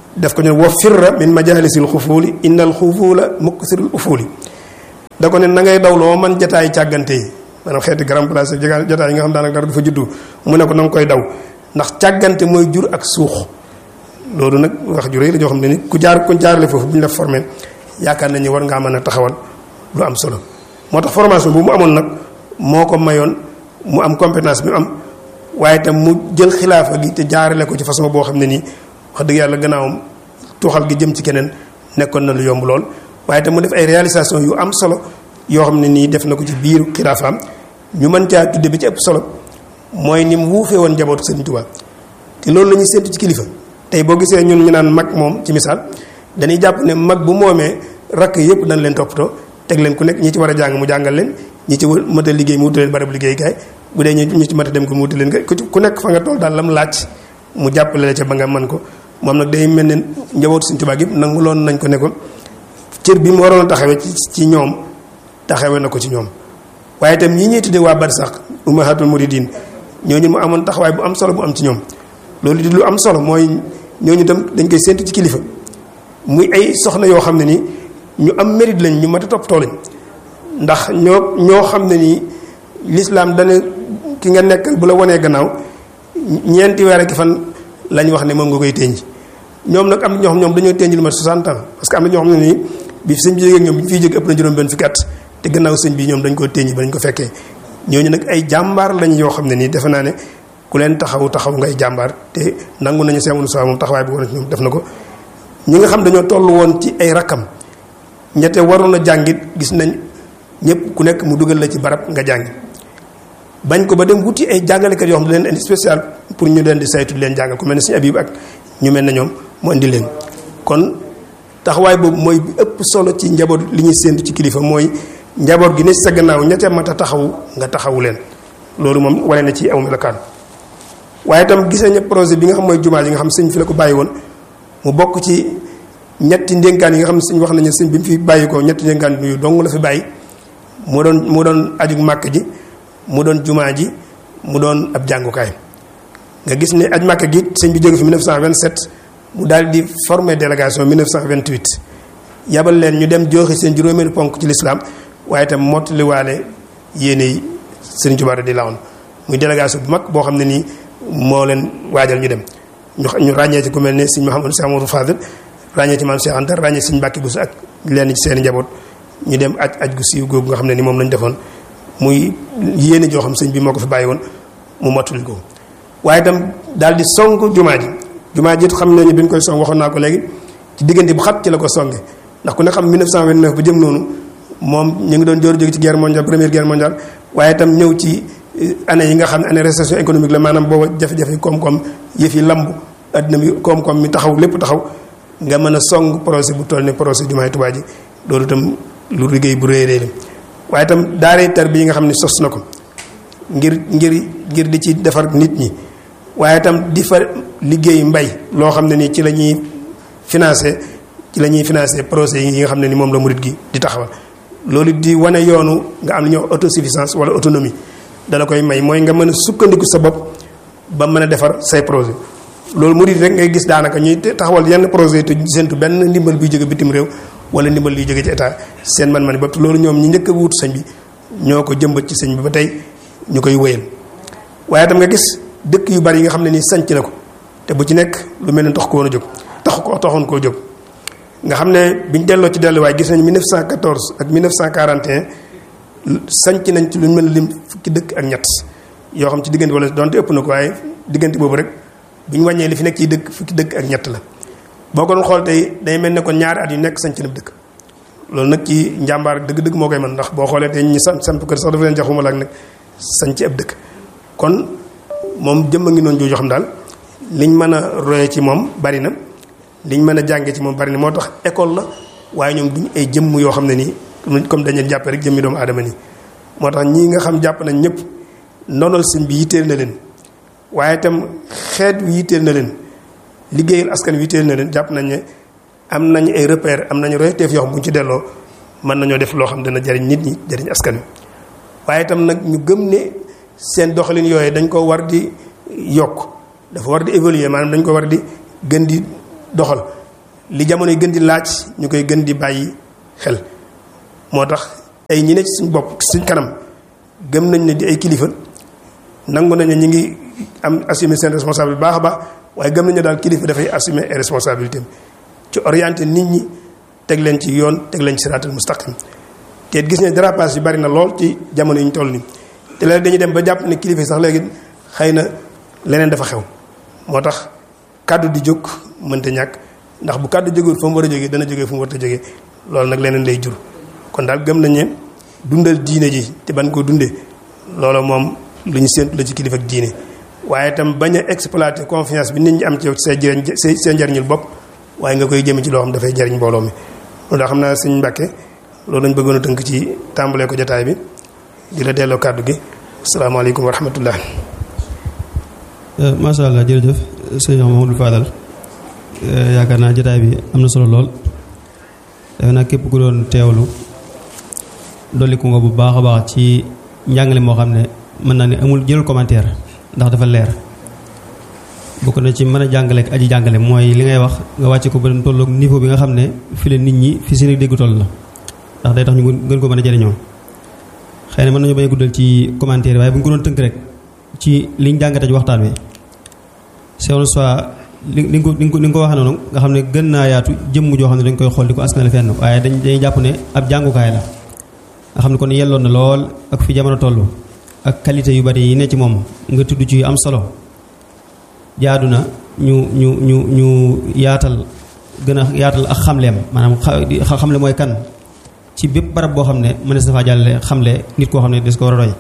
S1: def ko ne wa firra min majalisil xufuuli innal xufuula muksirul ufuuli da ko ne na ngay daw loo man jataay càggante yi maanaam xeeti grand place jataay yi nga xam daanaka dara du fa juddu mu ne ko na nga koy daw ndax càggante mooy jur ak suux loolu nag wax ju rëy la joo xam ne ni ku jaar ku jaarale foofu bu ñu la formé yaakaar nañu war ngaa mën a taxawal lu am solo moo tax formation bu mu amoon nag moo ko mayoon mu am compétence bi mu am waaye itam mu jël xilaafa gi te jaarale ko ci façon boo xam ne nii wax dëgg yàlla gannaawam tuuxal gi jëm ci keneen nekkoon na lu yomb lool waaye itam mu def ay réalisation yu am solo yoo xam ne nii def na ko ci biir xilaafaam ñu mën caa tudde bi ci ëpp solo mooy ni mu wuufee woon njabootu Sëriñ Tuubaa te loolu la ñuy séntu ci kilifa tey boo gisee ñun ñu naan mag moom ci misaal dañuy jàpp ne mag bu moomee rakk yëpp dañ leen toppatoo teg leen ku nekk ñi ci war a jàng mu jàngal leen ñi ci mët a liggéey mu wutal leen barabu liggéeykaay bu dee ñi ci mët a dem ko mu wutal leen ku nekk fa nga toll daal lam laaj mu jàppale la ca ba nga mën ko moom nag day mel ne njabootu Sëriñ Tuubaa yëpp nangu loon nañ ko ne ko cër bi mu waroon a taxawee ci ñoom taxawee na ko ci ñoom waaye itam ñi ñuy tuddee waa barsax ummahatul muridin ñooñu mu amoon taxawaay bu am solo bu am ci ñoom loolu di lu am solo mooy ñooñu tam dañ koy séntu ci kilifa muy ay soxna yoo xam ne ni ñu am mérite lañ ñu mat a toppatoo lañ ndax ñoo ñoo xam ne nii lislaam dana ki nga nekkal bu la wanee gannaaw ñeenti weer ak fan lañ wax ne moom nga koy tënj ñoom nag am na ñoo xam ñoom dañoo tënj lu mat 60 ans parce que am na ñoo xam ne nii bi sëñ bi jógee ñoom bi ñu fiy jóg ëpp na juróom benn fukki at te gannaaw sëñ bi ñoom dañ koo tënj ba dañ ko fekkee ñooñu nag ay jàmbaar lañ yoo xam ne nii defe naa ne ku leen taxaw taxaw ngay jàmbaar te nangu nañu seen wunu moom taxawaay bi woon ci ñoom def na ko ñi nga xam dañoo toll woon ci ay rakkam ñette waroon a jàngit gis nañ ñëpp ku nekk mu dugal la ci barab nga jàngi bañ ko ba dem wuti ay jàngalekat yoo xam ne leen indi spécial pour ñu leen di saytu leen jàngal ku mel ne suñu abib ak ñu mel ne ñoom mu indi leen kon taxawaay boobu mooy bi ëpp solo ci njaboot li ñuy séentu ci kilifa mooy njaboot gi ne sa gannaaw ñette mat a taxawu nga taxawu leen loolu moom wane na ci aw melokaan waaye itam gis nañu projet bi nga xam mooy jumaa yi nga xam sëñ fi la ko bàyyi woon mu bokk ci ñetti ndénkaan yi nga xam ne sëñ wax nañu sëñ bi mu fi bàyyi ko ñetti ndénkaan yu dong la fi bàyyi mu doon mu doon aju màkk ji mu doon jumaa ji mu doon ab jàngukaay nga gis ne aj màkk gi sëñ bi jóge fi 1927 mu daal di former délégation 1928 yabal leen ñu dem joxe seen juróomeelu ponk ci lislaam waaye itam mottaliwaale yéene yi sëriñ Tuubaa di lawoon muy délégation bu mag boo xam ne nii moo leen waajal ñu dem ñu ñu ràññee ci ku mel ne sëñ Mouhamadou Cheikh Amadou Fadel ràññee ci maam Cheikh Anta ràññee sëñ Mbàkke Buso ak lenn ci seen njaboot ñu dem aj aj gu siiw googu nga xam ne ni moom lañ defoon muy yéene joo xam sëñ bi moo ko fi bàyyi woon mu mottali ko waaye itam daal di song jumaa ji jumaa ji xam nañu bi ñu koy song waxoon naa ko léegi ci diggante bu xat ci la ko songe ndax ku ne xam 1929 ba jëm noonu moom ñu ngi doon jóor jóge ci guerre mondiale première guerre mondiale waaye itam ñëw ci année yi nga xam ne année récession économique la maanaam booba jafe-jafe koom-koom yëf yi lamb adduna bi koom-koom mi taxaw lépp taxaw nga mën a song projet bu toll ne projet jumaay Tuubaa ji loolu itam lu liggéey bu rëy rëy la waaye itam daaree tar bi yi nga xam ne sos na ko ngir ngir ngir di ci defar nit ñi waaye itam di fa liggéey mbay loo xam ne ni ci la ñuy financé ci la ñuy financé projet yi nga xam ne ni moom la murit gi di taxawal loolu di wane yoonu nga am na ñoo autosuffisance wala autonomie dala koy may mooy nga mën a sukkandiku sa bopp ba mën a defar say projet loolu murit rek ngay gis daanaka ñuy taxawal yenn projet te séntu benn ndimbal buy jóge bitim réew wala ndimbal luy jóge ci état seen man-man bopp loolu ñoom ñi njëkk a wuutu sëñ bi ñoo ko jëmbat ci sëñ bi ba tey ñu koy wéyal waaye tam nga gis dëkk yu bari yi nga xam ne nii sanc na ko te bu ci nekk lu mel ne tax ko woon a jóg tax ko taxoon koo jóg nga xam ne biñ delloo ci delluwaay gis nañ 1914 ak 1941 sanc nañ ci lu mel lim fukki dëkk ak ñett yoo xam ci diggante wala donte ëpp na ko waaye diggante boobu rek bi ñu wàññee li fi nekk ci dëkk fukki dëkk ak ñett la boo ko doon xool tey day mel ne kon ñaari at yu nekk sanc na dëkk loolu nag ci njàmbaar dëgg-dëgg moo koy mën ndax boo xoolee tey ñi sant samp kër sax dafa leen jaxuma la ak nag sanc ab dëkk kon moom jëmm a ngi noonu jooju xam daal liñ mën a roye ci moom bari na liñ mën a jàngee ci moom bari na moo tax école la waaye ñoom duñ ay jëmm yoo xam ne nii comme dañu jàppee rek jëmmi doomu aadama nii moo tax ñii nga xam jàpp nañ ñëpp ndonal sëñ bi yitteel na leen waaye itam xeet wi yitteel na leen liggéeyal askan wi yitteel na leen jàpp nañ ne am nañ ay repère am nañu royteef yoo xam bu ñu ci delloo mën nañoo def loo xam dana jariñ nit ñi jariñ askan wi waaye itam nag ñu gëm ne seen doxalin yooyu dañ ko war di yokk dafa war di évoluer maanaam dañ ko war di gën di doxal li jamono yi gën di laaj ñu koy gën di bàyyi xel moo tax ay ñi ne ci suñ bopp suñ kanam gëm nañ ne di ay kilifa nangu nañ ne ñi ngi am assumer seen responsabilité baax a baax waaye gëm nañ ne daal kilifa dafay assumer ay responsabilité ci orienté nit ñi teg leen ci yoon teg leen ci siraatal mustaqim te gis ne dérapage yi bari na lool ci jamono yi ñu toll nii te léegi dañuy dem ba jàpp ne kilifa yi sax léegi xëy na leneen dafa xew moo tax kàddu di jóg mënta ñàkk ndax bu kàddu jógul fa mu war a jógee dana jógee fu mu war a jógee loolu nag leneen lay jur kon daal gëm nañ ne dundal diine ji te ban ko dundee loolu moom lu ñu séentu la ci kilifa ak diine waaye itam bañ a exploiter confiance bi nit ñi am ci yow ci say jëriñ say seen njariñul bopp waaye nga koy jëme ci loo xam dafay jariñ mbooloo mi loolu daa xam naa sëñ Mbàkke loolu lañ bëggoon a tënk ci tàmbalee ko jotaay bi di la delloo kàddu gi asalaamaaleykum wa rahmatullah
S2: macha allah jërëjëf sëñ Mamadou Fadal yaakaar naa jotaay bi am na solo lool defe naa képp ku doon teewlu dolliku nga bu baax a baax ci njàngale moo xam ne mën naa ne amul jëlul commentaire ndax dafa leer bokk na ci mën a jàngale ak aji jàngale mooy li ngay wax nga wàcce ko ba dem tolloog niveau bi nga xam ne fi la nit ñi fi seen dégg toll la ndax day tax ñu gën ko mën a jëriñoo xëy na mën nañu bañ a guddal ci commentaire waaye bu ñu ko doon tënk rek ci liñ jàngate ci waxtaan wi c'est soit li li nga ko li nga ko waxee noonu nga xam ne gën naa yaatu jëmm joo xam ne dañ koy xool di ko askanale fenn waaye dañ dañuy jàpp ne ab jàngukaay la nga xam ne kon yelloon na lool ak fi jamono toll ak qualité yu bari yi ne ci moom nga tudd ci am solo jaadu na ñu ñu ñu ñu yaatal gën a yaatal ak xamleem maanaam xamle mooy kan ci bépp barab boo xam ne mënees na faa jàllale xamle nit koo xam ne des ko war a roy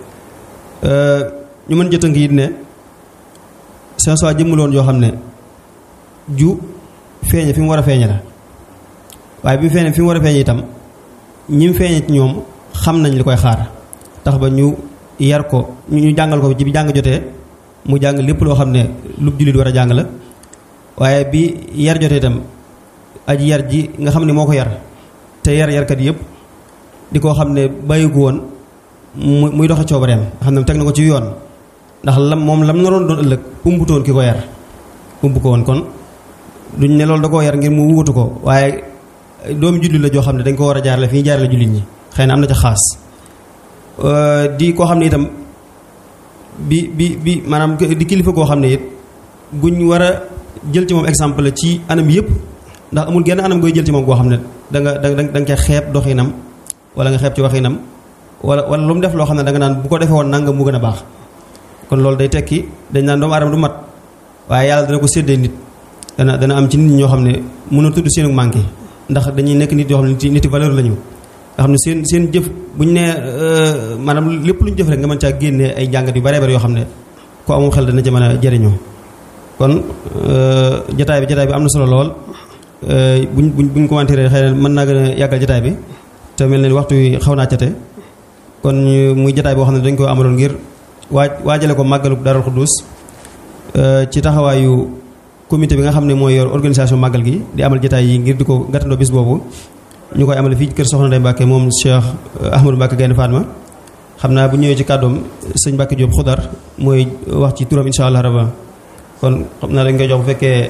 S2: ñu mën jëtënk it ne seen soi jëmmuloon yoo xam ne ju feeñe fi mu war a feeñe la waaye bi mu feeñe fi mu war a feeñe itam ñi mu feeñe ci ñoom xam nañ li koy xaar tax ba ñu yar ko ñu jàngal ko ci bi jàng jotee mu jàng lépp loo xam ne lu jullit war a jàng la waaye bi yar jotee itam aji yar ji nga xam ne moo ko yar te yar yarkat yëpp di koo xam ne bàyyi ko woon mu muy doxe coobareem nga xam ne teg na ko ci yoon ndax lam moom lam naroon doon ëllëg umbutoon ki ko yar umbu ko woon kon duñ ne loolu da koo yar ngir mu wutu ko waaye doomu jullit la joo xam ne dañ ko war a jaarale fi ñu jaarale jullit ñi xëy na am na ca xaas di koo xam ne itam bi bi bi maanaam di kilifa koo xam ne it guñ war a jël ci moom exemple la ci anam yëpp ndax amul genn anam gooy jël ci moom goo xam ne da nga da nga da nga xeeb doxinam wala nga xeeb ci waxinam wala wala lu mu def loo xam ne da nga naan bu ko defee woon nangam mu gën a baax kon loolu day tekki dañ naan doomu aadama du mat waaye yàlla dana ko séddee nit dana dana am ci nit ñi ñoo xam ne mën a tudd seenu manqué ndax dañuy nekk nit yoo xam ne nit valeur la ñu nga xam ne seen seen jëf bu ñu nee maanaam lépp lu ñu jëf rek nga mën caa génnee ay jàngat yu bare bare yoo xam ne ko amul xel dana ca mën a jëriñoo kon jataay bi jataay bi am na solo lool buñ buñ buñ commenté xëy na mën naa gën a yàggal jataay bi te mel ne waxtu wi xaw naa cate kon muy jataay boo xam ne dañ ko amaloon ngir waaj waajale ko màggalu Daarul Xuddus ci taxawaayu comité bi nga xam ne mooy yor organisation màggal gi di amal jataay yi ngir di ko gàttandoo bis boobu ñu koy amale fii kër Soxna Ndeye Mbacke moom Cheikh Ahmadou Mbacke Gaynde Fatma xam naa bu ñëwee ci kàddoom sëñ Mbacke Diop xudar mooy wax ci turam insha allah rabba kon xam naa dañ koy jox bu fekkee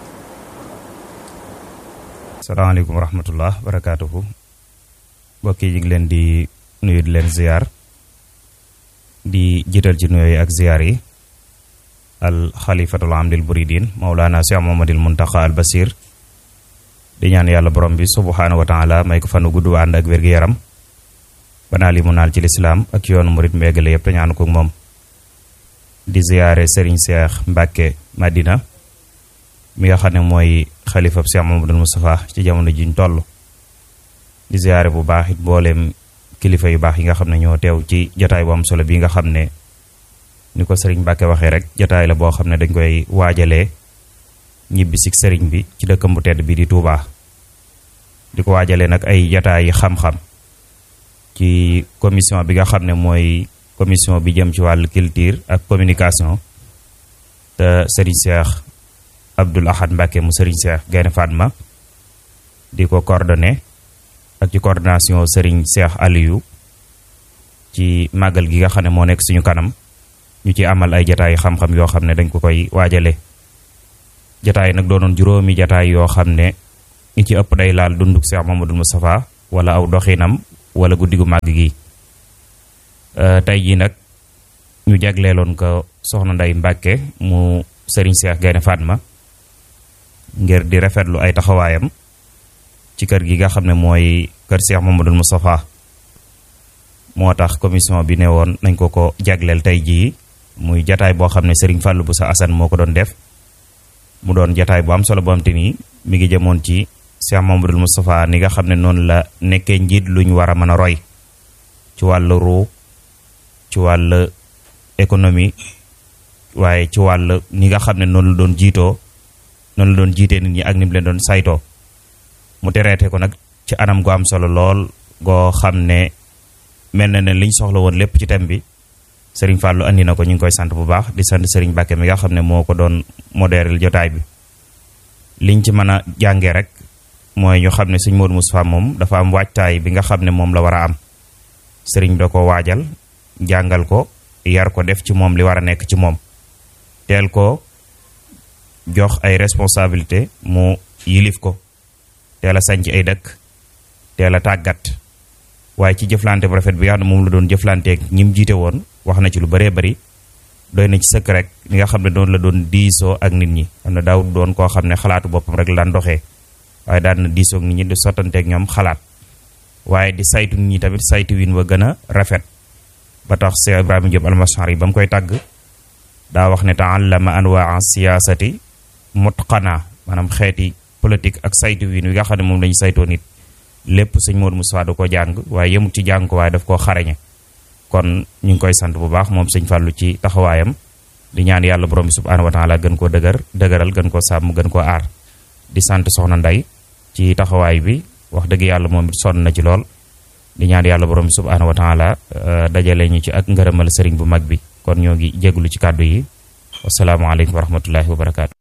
S3: salaamaaleykum wa rahmatullah barakaatuhu mbokk yi ñu ngi leen di nuyu di leen ziar di jiital ci nuyooyu ak ziar yi al xalifatul am lil buridin maulana cheikh mamadil muntaxa al basir di ñaan yàlla borom bi subhanahu wa taala may ko fanu gudd ànd ak wér-gu-yaram banaa li mu naal ci lislaam ak yoonu murit mbéegale yëpp te ñaanu ko moom di ziare Serigne Cheikh Mbacke Madina mi nga xam ne mooy xalifab Cheikh Mamadou Moustapha ci jamono jiñ toll di ziare bu baax it mbooleem kilifa yu baax yi nga xam ne ñoo teew ci jotaay bu am solo bi nga xam ne ni ko Serigne Mbacke waxee rek jotaay la boo xam ne dañ koy waajalee ñibbi si Serigne bi ci dëkkam bu tedd bi di Touba di ko waajalee nag ay jotaay yi xam-xam ci commission bi nga xam ne mooy commission bi jëm ci wàllu culture ak communication te Serigne Cheikh Abdoul Ahad Mbacke mu Serigne Cheikh Gaynde Fatma di ko coordonné ak ci coordination Serigne Cheikh Aliou ci màggal gi nga xam ne moo nekk suñu kanam ñu ci amal ay jataay xam-xam yoo xam ne dañ ko koy waajale jataay nag doonoon juróomi jataay yoo xam ne ñi ci ëpp day laal dunduk Cheikh Mamadou Moustapha wala aw doxinam wala guddi gu màgg gi tey jii nag ñu jagleeloon ko soxna Ndey Mbàkke mu Serigne Cheikh Gaynde Fatma ngir di rafetlu ay taxawaayam ci kër gi nga xam ne mooy kër Cheikh Mamadou Moustapha moo tax commission bi ne woon nañ ko ko jagleel tey jii muy jataay boo xam ne Serigne Fallou Boussa Assane moo ko doon def mu doon jataay bu am solo boo xam te ni mi ngi jëmoon ci Cheikh Mamadou Moustapha ni nga xam ne noonu la nekkee njiit lu ñu war a mën a roy ci wàllu ruu ci wàllu économie waaye ci wàll ni nga xam ne noonu la doon jiitoo noonu la doon jiitee nit ñi ak ni mu leen doon saytoo mu tereete ko nag ci anam gu am solo lool goo xam ne mel na ne liñ soxla woon lépp ci thème bi Serigne Fallou andi na ko ñu ngi koy sant bu baax di sant Serigne Bakke mi nga xam ne moo ko doon modérer jotaay bi liñ ci mën a jàngee rek mooy ñu xam ne Serigne Modou Moustapha moom dafa am waajtaay bi nga xam ne moom la war a am Serigne da ko waajal jàngal ko yar ko def ci moom li war a nekk ci moom teel ko jox ay responsabilité mu yilif ko teel a sañc ay dëkk teel a tàggat waaye ci jëflante bu rafet bi nga xam ne moom la doon jëflanteeg ñi mu jiite woon wax na ci lu bëree bëri doy na ci sëkk rek li nga xam ne doon la doon diisoo ak nit ñi xam ne daaw doon koo xam ne xalaatu boppam rek la daan doxee waaye daan na diisoo ak nit ñi di sottanteeg ñoom xalaat waaye di saytu nit ñi tamit saytu win wa gën a rafet ba tax Cheikh Ibrahima Diop almasari ba mu koy tàgg daa wax ne taallama anwaa siyaasati mutqana maanaam xeeti politique ak saytu win wi nga xam ne moom lañu saytoo nit lépp sëñ Modou Moustapha da ko jàng waaye yemut ci jàng ko waaye daf koo xarañe kon ñu ngi koy sant bu baax moom sëñ Fallou ci taxawaayam di ñaan yàlla borom bi subhanahu wa taala gën koo dëgër dëgëral gën koo sàmm gën koo aar di sant soxna Nday ci taxawaay bi wax dëgg yàlla moom it sonn na ci lool di ñaan yàlla borom bi subhanahu wa taala dajale ñu ci ak ngërëmal sëriñ bu mag bi kon ñoo ngi jégalu ci kàddu yi wasalaamaaleykum wa rahmatullahi wa barakaatu.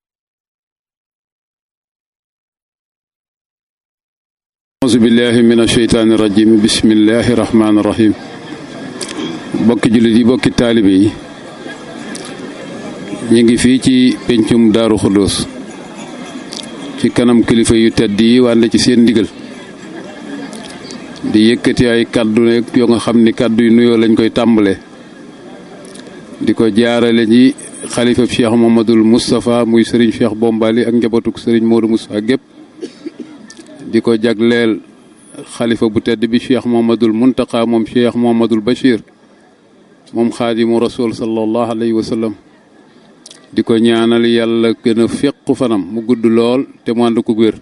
S4: auzu billahi min asheytaani rajim bismillahi rahmaani rahim bokki jullit yi bokki taalibe yi ñu ngi fii ci pencum daaru xuddoos ci kanam kilifa yu tedd yi wànde ci seen ndigal di yëkkati ay kàddu ne yoo nga xam ni kàddu yu nuyoo lañ koy tàmbale di ko jaarale ji xalifa cheikh Mohamadul Moustapha muy sëriñ cheikh Bombali ak njabootug sëriñ Modou Moustapha gépp di ko jagleel xalifa bu tedd bi cheikh Mohamadul Muntaqa moom cheikh Mohamadul Bachir moom xaadimu rasul sallallahu alayhi wa sallam di ko ñaanal yàlla gën a féqu fanam mu gudd lool te mu ànd ko wér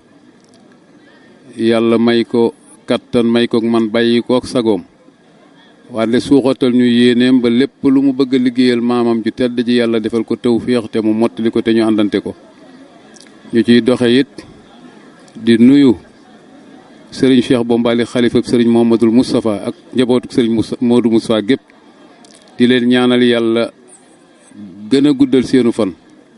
S4: yàlla may ko kattan may ko man bàyyi ko ak sagoom wante suuxatal ñu yéeneem ba lépp lu mu bëgg a liggéeyal maamam ju tedd ji yàlla defal ko tawféex te mu mottali ko te ñu àndante ko ñu ciy doxe it di nuyu sëriñ Cheikh Bombali xalifa sëriñ Mohamadul Moustapha ak njabootu sëriñ Modou Moustapha gépp di leen ñaanal yàlla gën a guddal seenu fan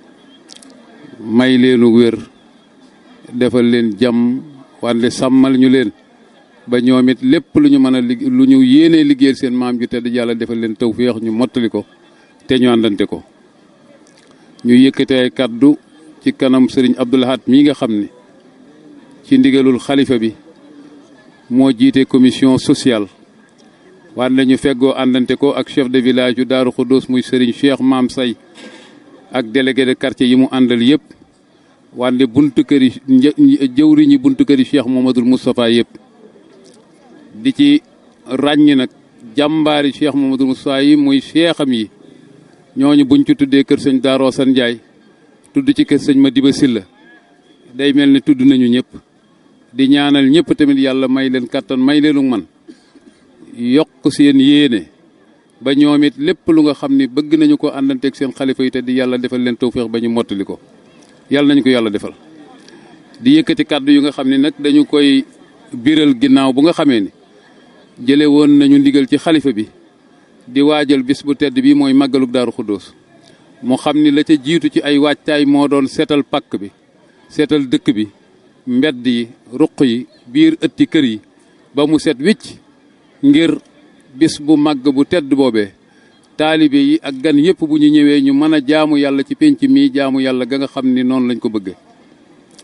S4: may leenu wér defal leen jàmm wante sàmmal ñu leen ba ñoom it lépp lu ñu mën a lig lu ñu yéenee liggéeyal seen maam ju tedd yàlla defal leen tawféex ñu mottali ko te ñu àndante ko ñu yëkkate ay kàddu ci kanam sëriñ Abdoul Ahad mii nga xam ni ci ndigalul xalifa bi moo jiite commission sociale wante ñu feggoo àndante ko ak chef de village yu Daaru Xuddoos muy sëriñ Cheikh Maam Say ak délégué de quartier yi mu àndal yëpp wante buntu kër yi jëwriñi buntu kër yi Cheikh Mohamadul Moustapha yëpp di ci ràññ nag jàmbaari Cheikh Mohamadul Moustapha yi muy cheikham yi ñooñu buñ ci tuddee kër sëñ Daaroo San Njaay tudd ci kër sëñ Madiba Silla day mel ni tudd nañu ñëpp di ñaanal ñëpp tamit yàlla may leen kattan may leenu man yokk seen yéene ba ñoom it lépp lu nga xam ni bëgg nañu ko àndanteeg seen xalifa yi te di yàlla defal leen tawféex ba ñu mottali ko yàlla nañu ko yàlla defal di yëkkati kàddu yu nga xam ne nag dañu koy biral ginnaaw bu nga xamee ni jële woon nañu ndigal ci xalifa bi di waajal bis bu tedd bi mooy màggaluk daaru xuddoos mu xam ni la ca jiitu ci ay waajtaay moo doon seetal pàkk bi seetal dëkk bi mbedd yi ruq yi biir ëtti kër yi ba mu set wicc ngir bis bu màgg bu tedd boobee taalibe yi ak gan yépp bu ñu ñëwee ñu mën a jaamu yàlla ci pénc mii jaamu yàlla ga nga xam ni noonu lañ ko bëgge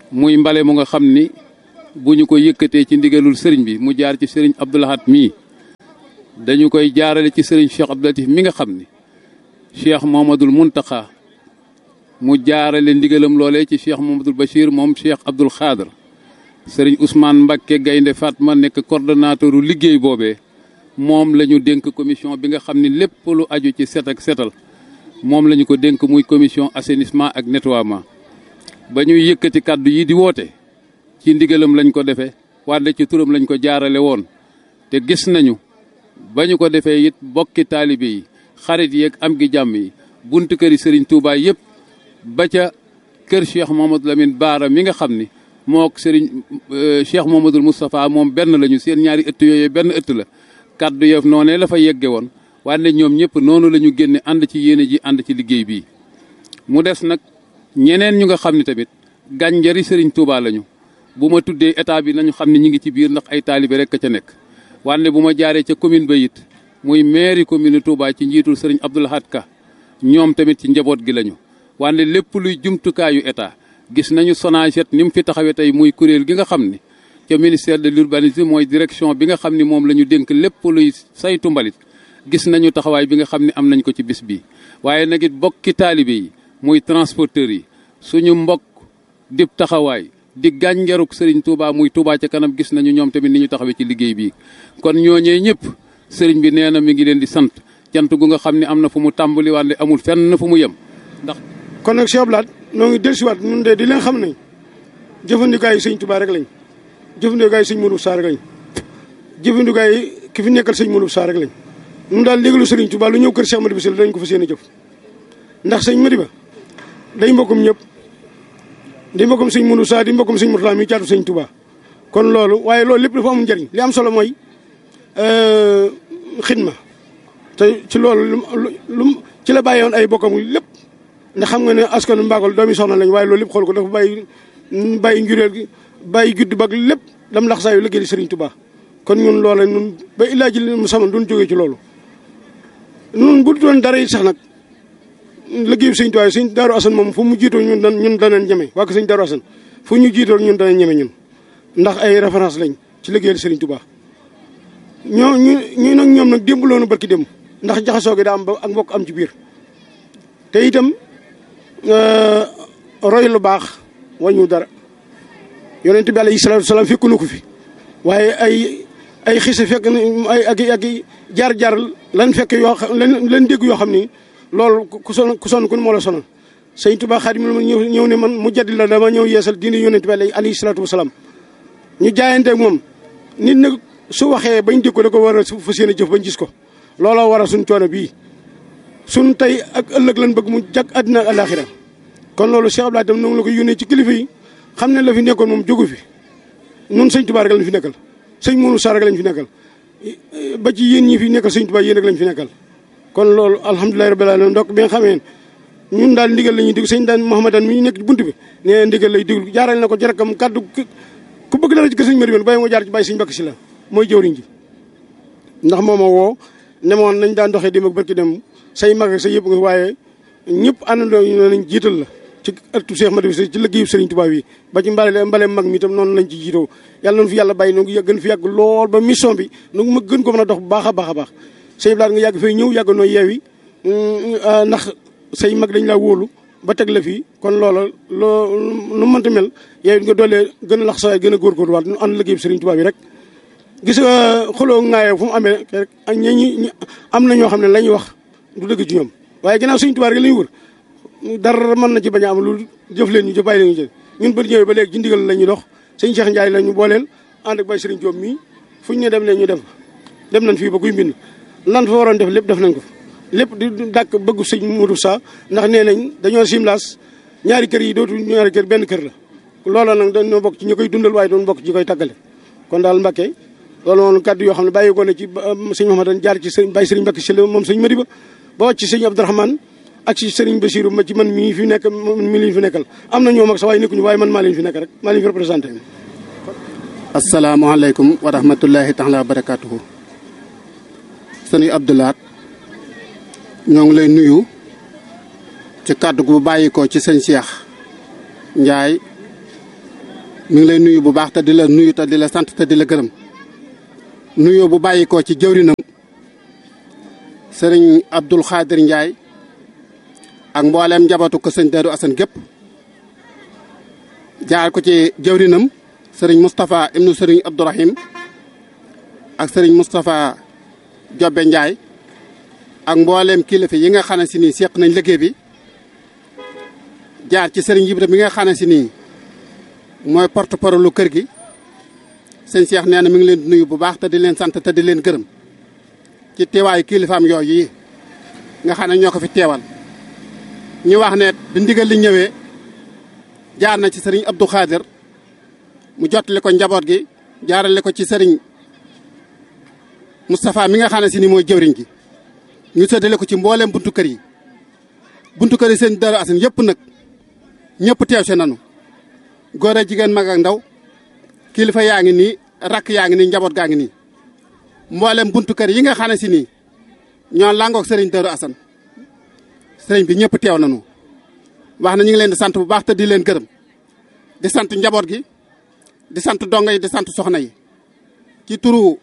S4: muy mbale mu nga xam ni bu ñu ko yëkkatee ci ndigalul sëriñ bi mu jaar ci sëriñ Abdou Lahad mii dañu koy jaarale ci sëriñ Cheikh Abdou Latif mi nga xam ni Cheikh Mohamadul Muntaxa mu jaarale ndigalam loolee ci Cheikh Mohamadul Bachir moom Cheikh Abdoul Khadr sëriñ Ousmane Mbakke Gaynde Fatma nekk coordonnateuru liggéey boobee moom la ñu dénk commission bi nga xam ni lépp lu aju ci set ak setal moom la ñu ko dénk muy commission assainissement ak nettoiement ba ñuy yëkkati kàddu yi di woote ci ndigalam lañ ko defee wàlle ci turam lañ ko jaarale woon te gis nañu ba ñu ko defee it bokki taalibe yi xarit yeeg am gi jàmm yi buntu këri sëriñ Touba yëpp ba ca kër Cheikh Mamadou Lamine Baara mi nga xam ni mook sëriñ Cheikh Mamadou Moustapha moom benn lañu seen ñaari ëtt yooyu benn ëtt la kàddu yof noonee la fa yegge woon wante ñoom ñëpp noonu la ñu génne ànd ci yéene ji ànd ci liggéey bii mu des nag ñeneen ñu nga xam ne tamit gànjari sëriñ Touba lañu bu ma tuddee état bi nañu xam ne ñi ngi ci biir ndax ay taalibe rek ca nekk wante bu ma jaaree ca commune ba it muy mairie commune Touba ci njiitul sëriñ Abdou Lahad Ka ñoom tamit ci njaboot gi lañu wante lépp luy jumtukaayu état gis nañu Sonaged ni mu fi taxawee tey muy kuréel gi nga xam ni ca ministère de l'urbanisme mooy direction bi nga xam ni moom la ñu dénk lépp luy saytu mbalit gis nañu taxawaay bi nga xam ni am nañ ko ci bis bi waaye nag it bokki taalibe yi muy transporteurs yi suñu mbokk dib taxawaay di gànjaruk sëriñ Touba muy Touba ca kanam gis nañu ñoom tamit ni ñu taxawee ci liggéey bi kon ñooñee ñëpp sëriñ bi nee na mi ngi leen di sant cant gu nga xam ne am na fu mu tàmbali wante amul fenn fu mu yem ndax.
S5: kon nag Cheikh Abdoul Ahad noo ngi dellusiwaat ñun de di leen xam ne jëfandikaayu sëñ Touba rek lañ jëfandikaayu sëñ Modou Sarr rek lañ jëfandikaayu ki fi nekkal sëñ Modou Sarr rek lañ ñun daal léegi lu sëriñ Touba lu ñëw kër Cheikh Madiba Sylla dañ ko fa seen a jëf ndax sëñ Madiba day mbokkum ñëpp di mbokkum sëñ Modou Sarr di mbokkum sëñ Mourtala mi caatu sëñ Touba kon loolu waaye loolu lépp dafa amul njëriñ li am solo mooy xidma te ci loolu lu ci la bàyyi woon ay bokkam lépp ndax xam nga ne askanu Mbakol doomi soxna lañ waaye loolu lépp xool ko dafa bàyyi bàyyi njureel gi bàyyi judd bag lépp dam lax saa yu liggéey di Sëriñ Tuubaa kon ñun loola ñun ba illaa ji mu sama duñ jógee ci loolu ñun bu doon dara it sax nag liggéeyu Sëriñ Tuubaa Sëriñ Daaru Asan moom fu mu jiitoo ñun dan ñun danañ ñeme waa ko Sëriñ Daaru Asan fu ñu jiitoo ñun danañ ñeme ñun ndax ay référence lañ ci liggéeyal Sëriñ Tuubaa ñoo ñu ñu nag ñoom nag démb loonu barki démb ndax jaxasoo gi daa am ba ak mbokk am ci biir te itam roy lu baax wañu dara yonent bi alayhi salaatu salaam fekku na ko fi waaye ay ay xise fekk na ay ak ak jaar-jaar lan fekk yoo xam lan lan dégg yoo xam ni loolu ku son ku sonn ku moo la sonal sëñ Tuubaa Xaadimu ñëw ñëw ne man mu jaddi la dama ñëw yeesal diine yonent bi alayhi salaatu wasalaam ñu jaayante ak moom nit nag su waxee bañ dégg ko da ko war a fas yéene jëf bañ gis ko looloo waral suñ coono bii suñ tey ak ëllëg lan bëgg mu jag àddina ak àllaaxira kon loolu Cheikh Abdoulaye tam noonu la ko yónnee ci kilifa yi xam ne la fi nekkoon moom jógu fi nun sëñ Tuubaa rek lañ fi nekkal sëñ Mourou Sarr rek lañ fi nekkal ba ci yéen ñi fi nekkal sëñ Tuubaa yéen rek lañ fi nekkal kon loolu alhamdulilahi rabbil alamin ndokk bi nga xamee ñun daal ndigal la ñuy déglu sëñ daan Mouhamadan mi ñu nekk ci bunt bi nee ndigal lay déglu jaaral na ko ci rakkam kàddu ku bëgg dara ci kër sëñ Mari bàyyi nga jaar ci bàyyi sëñ Mbàkke si la mooy jëwriñ ji ndax moom a woo ne moon nañ daan doxee dem ak barki dem say mag ak say yëpp nga waaye ñëpp àndandoo ñu nañ jiital la ci ëttu Cheikh Madiba Sylla ci liggéeyu Serigne Touba bi ba ci mbale mbale mag mi itam noonu lañ ci jiitoo yàlla noonu fi yàlla bàyyi noonu gën fi yàgg lool ba mission bi nu ma gën ko mën a dox bu baax a baax a baax say blaat nga yàgg fay ñëw yàgg noo yeewi ndax say mag dañ laa wóolu ba teg la fii kon loola loo lu mënta mel yow nga doolee gën a lax sawaay gën a góorgóorlu waat nu ànd liggéeyu Serigne Touba bi rek gis nga xuloo ŋaayoo fu mu amee rek ak ñi ñi am na ñoo xam ne la ñuy wax du dëgg ci ñoom waaye ginnaaw Serigne Touba rek la ñuy wër dara mën na ci bañ a am lu jëf leen ñu jëf bàyyi leen ñu jëf ñun ba ñëwee ba léegi ci ndigal la ñuy dox sëñ Cheikh Ndiaye la ñu booleel ànd ak Baye Serigne Diop mii fu ñu ne dem leen ñu def dem nañ fii ba kuy mbind lan fa waroon def lépp def nañ ko lépp di dàkk bëggu sëñ Modou Sa ndax nee nañ dañoo simlaas ñaari kër yi dootu ñaari kër benn kër la loola nag dañoo bokk ci ñi koy dundal waaye doon bokk ci ñi koy tàggale kon daal Mbacké loolu moom kàddu yoo xam ne bàyyi ko ne ci sëñ Mouhamadan jaar ci sëñ Baye Serigne Mbacké Sylla moom sëñ Madiba ba wàcc ci sëñ Abdourahmane ak ci Serigne Bassirou ma ci man mii fi nekk mi leen fi nekkal am na ñoo mag sa waaye nekkuñu waaye man maa leen fi nekk rek maa leen fi représenté
S6: asalaamaaleykum wa rahmatullahi taala wa barakatuhu sëñ Abdoul Ahad ñoo ngi lay nuyu ci kàddu gu bàyyi ko ci sëñ Cheikh Ndiaye mi ngi lay nuyu bu baax te di la nuyu te di la sant te di la gërëm nuyoo bu bàyyi ko ci jëwrinam sëriñ Abdul Xaadir Njaay ak mbooleem njabootu ko sëñ Daaru Asan gépp jaar ko ci jëwrinam sëriñ Moustapha ibnu sëriñ Abdourahim ak sëriñ Moustapha Jobbe Njaay ak mbooleem kilifa yi nga xam ne si nii seq nañ liggéey bi jaar ci sëriñ Ibra mi nga xam ne si nii mooy porte parole lu kër gi sëñ Cheikh nee na mi ngi leen di nuyu bu baax te di leen sant te di leen gërëm ci teewaayu kilifaam yooyu yi nga xam ne ñoo ko fi teewal ñu wax ne bi ndigal li ñëwee jaar na ci sëriñ Abdou Khadir mu jottali ko njaboot gi jaarale ko ci sëriñ Moustapha mi nga xam ne si ni mooy jëwriñ gi ñu séddale ko ci mbooleem buntu kër yi buntu kër yi seen Daaru Asan yëpp nag ñëpp teew si nanu góor a jigéen mag ak ndaw kilifa yaa ngi nii rakk yaa ngi nii njaboot gaa ngi nii mboolem buntu kër yi nga xam ne si nii ñoo làngoog sëriñ Daaru Asan sëriñ bi ñëpp teew nañu wax na ñu ngi leen di sant bu baax te di leen gërëm di sant njaboot gi di sant dongo yi di sant soxna yi ci turu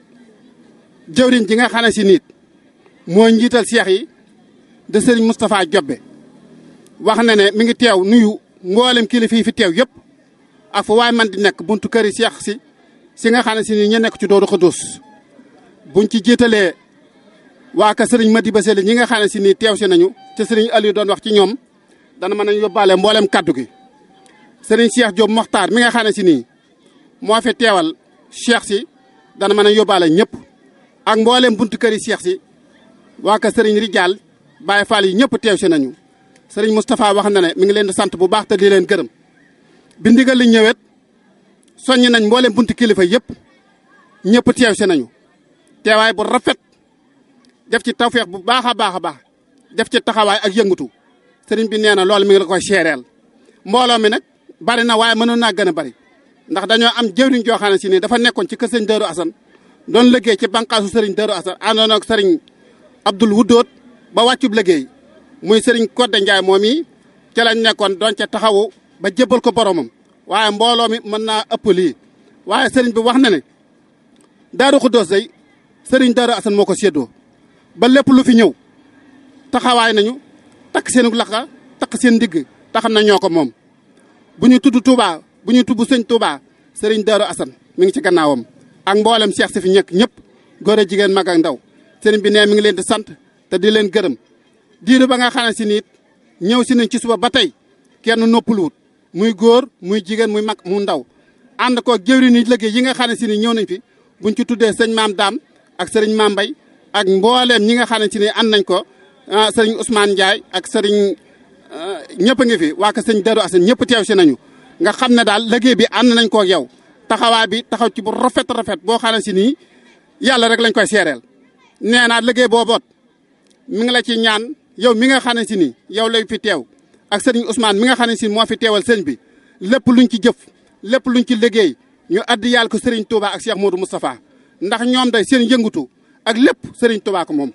S6: jëwriñ ji nga xam ne si nit moo njiital seex yi de sëriñ Moustapha Jobbe wax na ne mi ngi teew nuyu mboolem kilifa yi fi teew yëpp ak fu waay man di nekk buntu kër yi seex si si nga xam ne si nii ñu nekk ci Daaru Xudoos buñ ci jiitalee waa ka sëriñ Madiba Sele ñi nga xam ne si nii teew si nañu te sëriñ Aliou doon wax ci ñoom dana mën a yóbbaale mboolem kaddu gi. sëriñ Cheikh Diop Mokhtar mi nga xam ne si nii moo fi teewal Cheikh si dana mën a yóbbaale ñëpp ak mboolem buntu kër yi Cheikh si waa ka sëriñ Rijal Baye Fall yi ñëpp teew si nañu. sëriñ Moustapha wax na ne mi ngi leen di sant bu baax te di leen gërëm bi ndigal li ñëwet soññ nañ mboolem buntu kilifa yëpp ñëpp teew si nañu teewaay bu rafet def ci tawfeex bu baax a baax a baax def ci taxawaay ak yëngutu sëriñ bi nee na loolu mi ngi la koy seereel mbooloo mi nag bari na waaye mënoon naa gën a bari ndax dañoo am jëwriñ joo xam ne si nii dafa nekkoon ci kër sëriñ Daaru Asan doon liggéey ci bànqaasu sëriñ Daaru Asan àndoon ak sëriñ Abdul Wuddoot ba wàccub liggéey muy sëriñ Kodde Njaay moom yi ca lañ nekkoon doon ca taxawu ba jébbal ko boromam waaye mbooloo mi mën naa ëpp lii waaye sëriñ bi wax na ne Daaru Xuddoos day sëriñ Daaru Asan moo ko séddoo ba lépp lu fi ñëw taxawaay nañu takk seen laxa takk seen ndigg taxam na ñoo ko moom bu ñu tudd Touba bu ñu tudd sëñ Touba sëriñ Daaru Asan mi ngi ci gannaawam ak mboolem seex si fi ñekk ñëpp góor a jigéen mag ak ndaw sëriñ bi nee mi ngi leen di sant te di leen gërëm diiru ba nga xam ne si nit ñëw si nañ ci suba ba tey kenn noppaluwut muy góor muy jigéen muy mag mu ndaw ànd ko jëwri ni liggéey yi nga xam ne si ni ñëw nañ fi buñ ci tuddee sëñ maam daam ak sëriñ maam mbay ak mbooleem ñi nga xam ne si ni ànd nañ ko sëriñ Ousmane Ndiaye ak sëriñ ñëpp a ngi fi waa ko sëñ Darou Assane ñëpp teew si nañu nga xam ne daal liggéey bi ànd nañ ko ak yow taxawaay bi taxaw ci bu rafet rafet boo xam ne si nii yàlla rek lañ koy seereel nee naa liggéey booboot mi ngi la ci ñaan yow mi nga xam ne si ni yow lay fi teew ak sëriñ Ousmane mi nga xam ne si moo fi teewal sëriñ bi lépp luñ ci jëf lépp luñ ci liggéey ñu addi yàlla ko sëriñ Touba ak Cheikh Modou Moustapha ndax ñoom day seen yëngutu ak lépp sëriñ Touba ko moom.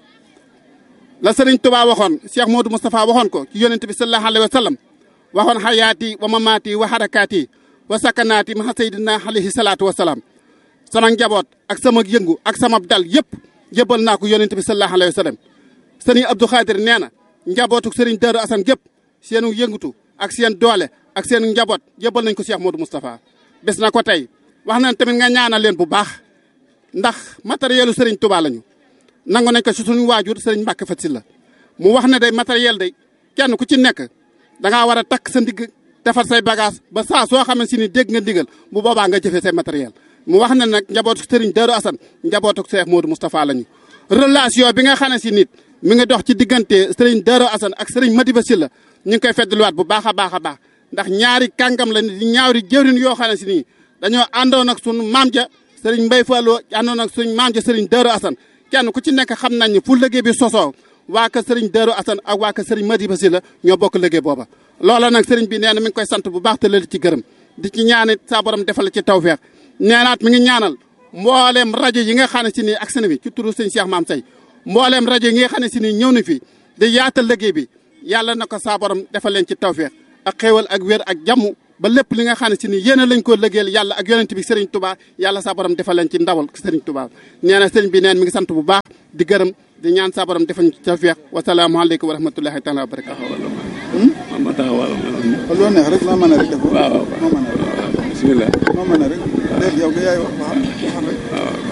S6: la sëriñ Touba waxoon Cheikh Modou Moustapha waxoon ko ci yonent bi sallallahu alayhi wa sallam waxoon xayaati wa mamaati wa harakaati wa sakanaati ma sayyidina alayhi salaatu wa salaam sama njaboot ak sama yëngu ak sama dal yëpp jëbal naa ko yonent bi sallallahu alayhi wa sallam sëriñ Abdou Khadir nee na njabootu sëriñ Darou Assane gépp seenu yëngutu ak seen doole ak seen njaboot jëbal nañ ko Cheikh Modou Moustapha bés na ko tey wax nañ tamit nga ñaanal leen bu baax ndax matérielu sëriñ Touba lañu nangu nañ ko si suñu waajur sëriñ Mbacke Fat la mu wax ne day matériel day kenn ku ci nekk dangaa war a takk sa ndigg defar say bagage ba saa soo xam ne si ni dégg nga ndigal bu boobaa nga jëfee say matériel mu wax ne nag njabootu sëriñ Darou Assane njabootu Cheikh Modou Moustapha lañu relation bi nga xam ne si nit mi ngi dox ci diggante sëriñ Darou Assane ak sëriñ Madiba Sylla ñu ngi koy feddluwaat bu baax a baax a baax ndax ñaari kàngam la di ñaari jëwrin yoo xam ne si nii dañoo àndoon ak sunu maam ja sëriñ Mbaye Fallou àndoon ak suñu maam ja sëriñ Darou Assane kenn ku ci nekk xam nañ ne fu liggéey bi sosoo waa ka sëriñ Darou Assane ak waa ka sëriñ Madiba Sylla ñoo bokk liggéey booba loola nag sëriñ bi nee na mi ngi koy sant bu baax te leen ci gërëm di ci ñaanit saa borom defal ci tawfeex neenaat mi ngi ñaanal mbooleem rajo yi nga xam ne si nii ak seen bi ci turu sëñ Cheikh Maam Say mbooleem rajo yi nga xam ne si nii ñëw na fi di yaatal liggéey bi yàlla na ko saa borom defal leen ci tawfeex ak xéewal ak wér ak jàmm ba lépp li nga xam ne si ni yéen lañ ko lëggeel yàlla ak yonent bi Serigne Touba yàlla sa borom defal leen ci ndawal Serigne Touba nee na Serigne bi neen mi ngi sant bu baax di gërëm di ñaan sa borom defal ñu ci tawfiq wasalaamaaleykum wa rahmatullahi taala wa barakatuh
S7: ma taxawal
S8: loo neex rek maa mën a rek def
S7: waaw waaw
S8: maa mën a rek
S7: bismillah
S8: maa mën a rek léegi yow nga yaay wax waxal rek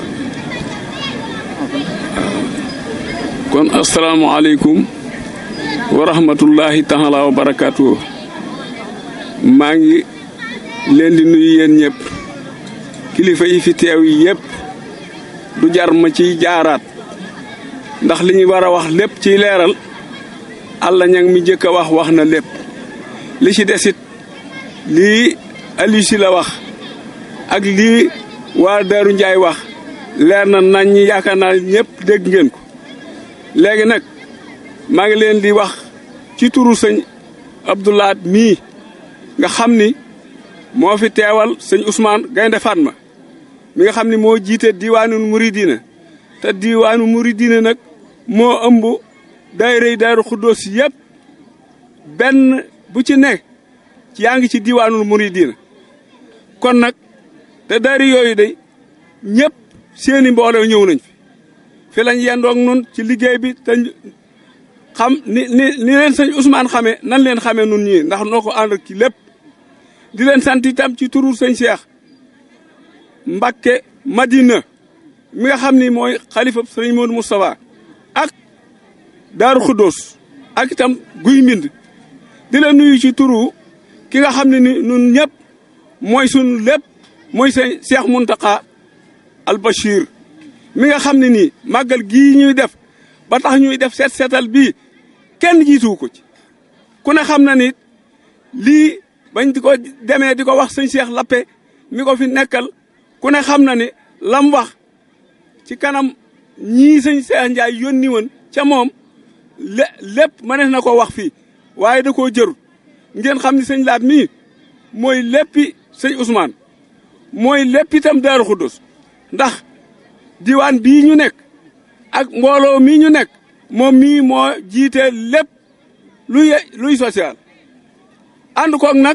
S7: kon asalaamaaleykum wa rahmatullahi taala wa barakaatu maa ngi leen di nuyu yéen ñëpp kilifa yi fi teew yi yëpp du jar ma ciy jaaraat ndax li ñu war a wax lépp ciy leeral àlla ñang mi jëkk a wax wax na lépp li ci desit lii Aliou si la wax ak lii waa Daaru Njaay wax leer na nañ ñi yaakaar naa ñëpp dégg ngeen ko léegi nag maa ngi leen di wax ci turu sëñ Abdoulaat mii nga xam ni moo fi teewal sëñ Ousmane Gaynde Fatma mi nga xam ni moo jiite diwaanu Muridina te diwaanu Muridina nag moo ëmb daayira Daaru Xuddoos yëpp benn bu ci nekk yaa ngi ci diwaanul Muridina kon nag te daayira yooyu day ñëpp seeni mbooloo ñëw nañ fi fi lañ yendoog nun ci liggéey bi te xam ni ni ni leen sëñ Ousmane xamee nan leen xamee nun ñii ndax noo ko ànd ci lépp di leen sant itam ci turu sëñ Cheikh Mbakke Madina mi nga xam ni mooy xalifa sëñ Modou Moustapha ak Daaru Xuddoos ak itam guy mbind di la nuyu ci turu ki nga xam ne ni nun ñëpp mooy sun lépp mooy sëñ Cheikh Muntaka al Bachir mi nga xam ne nii màggal gii ñuy def ba tax ñuy def seet seetal bii kenn jiituwu ko ci ku ne xam na ni lii bañ di ko demee di ko wax sëñ Cheikh Lappe mi ko fi nekkal ku ne xam na ni lam wax ci kanam ñii sëñ Cheikh Ndiaye yónni woon ca moom lé lépp mënees na ko wax fii waaye da koo jërut ngeen xam ni sëñ Laat mii mooy léppi sëñ Ousmane mooy lépp itam Daaru Xuddus ndax diwaan bii ñu nekk ak mbooloo mii ñu nekk moom mii moo jiite lépp luy luy social ànd koog nag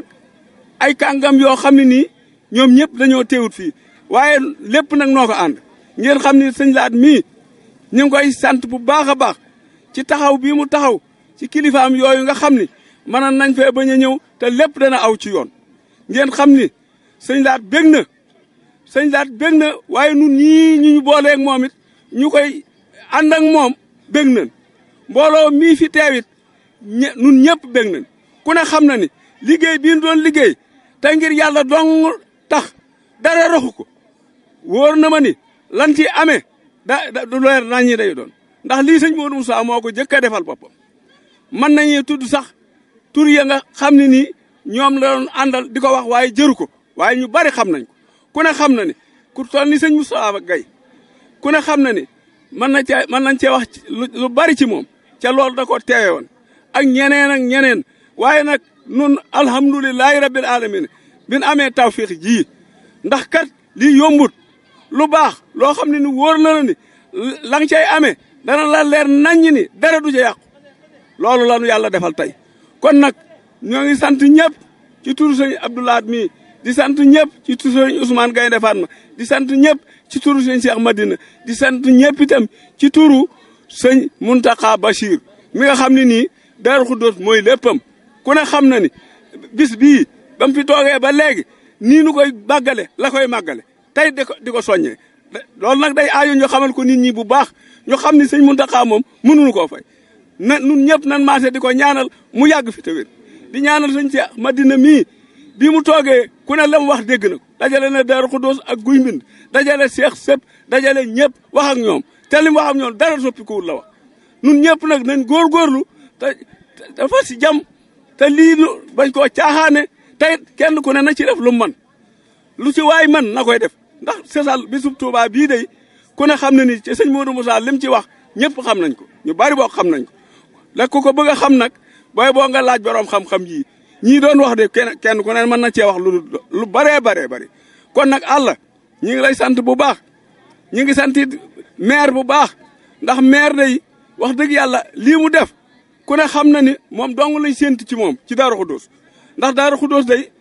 S7: ay kàngam yoo xam ne nii ñoom ñëpp dañoo teewut fii waaye lépp nag noo ko ànd ngeen xam ni sëñ laat mii ñu ngi koy sant bu baax a baax ci taxaw bii mu taxaw ci kilifaam yooyu nga xam ni mënoon nañ fee bañ a ñëw te lépp dana aw ci yoon ngeen xam ni sëñ laat bég na sëñ laat bég na waaye nun ñii ñu ñu booleeg moom it ñu koy ànd ak moom bég nañ mbooloo mii fi teewit ñe nun ñëpp bég nañ ku ne xam na ni liggéey bii ñu doon liggéey te ngir yàlla dong tax dara raxu ko wóor na ma ni lan ci amee da da du leer nañ ñi day doon ndax lii sëñ Modou Moussa moo ko jëkk a defal boppam mën nañu tudd sax tur ya nga xam ne nii ñoom la doon àndal di ko wax waaye jëru ko waaye ñu bari xam nañ ko ku ne xam na ni ku toll ni sëñ Moussa Gaye ku ne xam na ni mën na cee mën nañ cee wax lu bari ci moom ca loolu da ko teewe woon ak ñeneen ak ñeneen waaye nag nun alhamdulilahi rabbil alamin bin amee tawfiq ji ndax kat lii yombut lu baax loo xam ne ni wóor na la ni la nga cay amee dana la leer naññ ni dara du ca yàqu loolu la nu yàlla defal tey kon nag ñoo ngi sant ñëpp ci turu sëñ Abdoulaat mii di sant ñëpp ci turu sëñ Ousmane Gaynde Fatma di sant ñëpp ci turu sëñ Cheikh Madina di sant ñëpp itam ci turu sëñ Muntaka Bachir mi nga xam ne nii Daaru Xuddoos mooy léppam ku ne xam na ni bis bii ba mu fi toogee ba léegi nii nu koy màggale la koy màggale tey di ko di ko soññee loolu nag day aajo ñu xamal ko nit ñi bu baax ñu xam ni sëñ Muntaka moom mënuñu koo fay na nun ñëpp nan maase di ko ñaanal mu yàgg fi te wér di ñaanal sëñ Cheikh Madina mii bi mu toogee ku ne la mu wax dégg na ko dajale na Daaru Xuddoos ak guy mbind dajale Cheikh sëpp dajale ñëpp wax ak ñoom te li mu wax ak ñoom dara soppikuwul la wax nun ñëpp nag nañ góorgóorlu te te fas si jàmm te lii lu bañ koo caaxaane tey kenn ku ne na ci def lu man lu ci waay man na koy def ndax sesal bisub Tuubaa bii day ku ne xam na ni ci sëñ Modou Moussa lim ci wax ñëpp xam nañ ko ñu bari boo xam nañ ko la ku ko bëgg a xam nag booy boo nga laaj borom xam-xam yii ñii doon wax de kenn kenn ku ne mën na cee wax lu lu baree baree bari kon nag àlla ñi ngi lay sant bu baax ñi ngi sant maire bu baax ndax maire day wax dëgg yàlla lii mu def ku ne xam na ni moom dong lay séent ci moom ci Daaru Xuddoos ndax Daaru Xuddoos day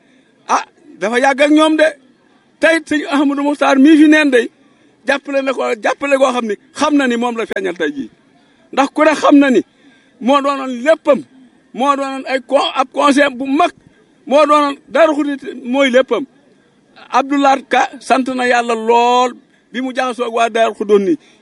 S7: ah dafa yàgg ak ñoom de tey sëñ Ahmadou Mokhtar mii fi neen day jàppale na ko jàppale koo xam ni xam na ni moom la feeñal tey jii ndax ku ne xam na ni moo doonoon léppam moo doonoon ay con ab conseil bu mag moo doonoon dara xudit mooy léppam Abdoulaye Ka sant na yàlla lool bi mu jaxasoo ak waa Daaru Xudoon ni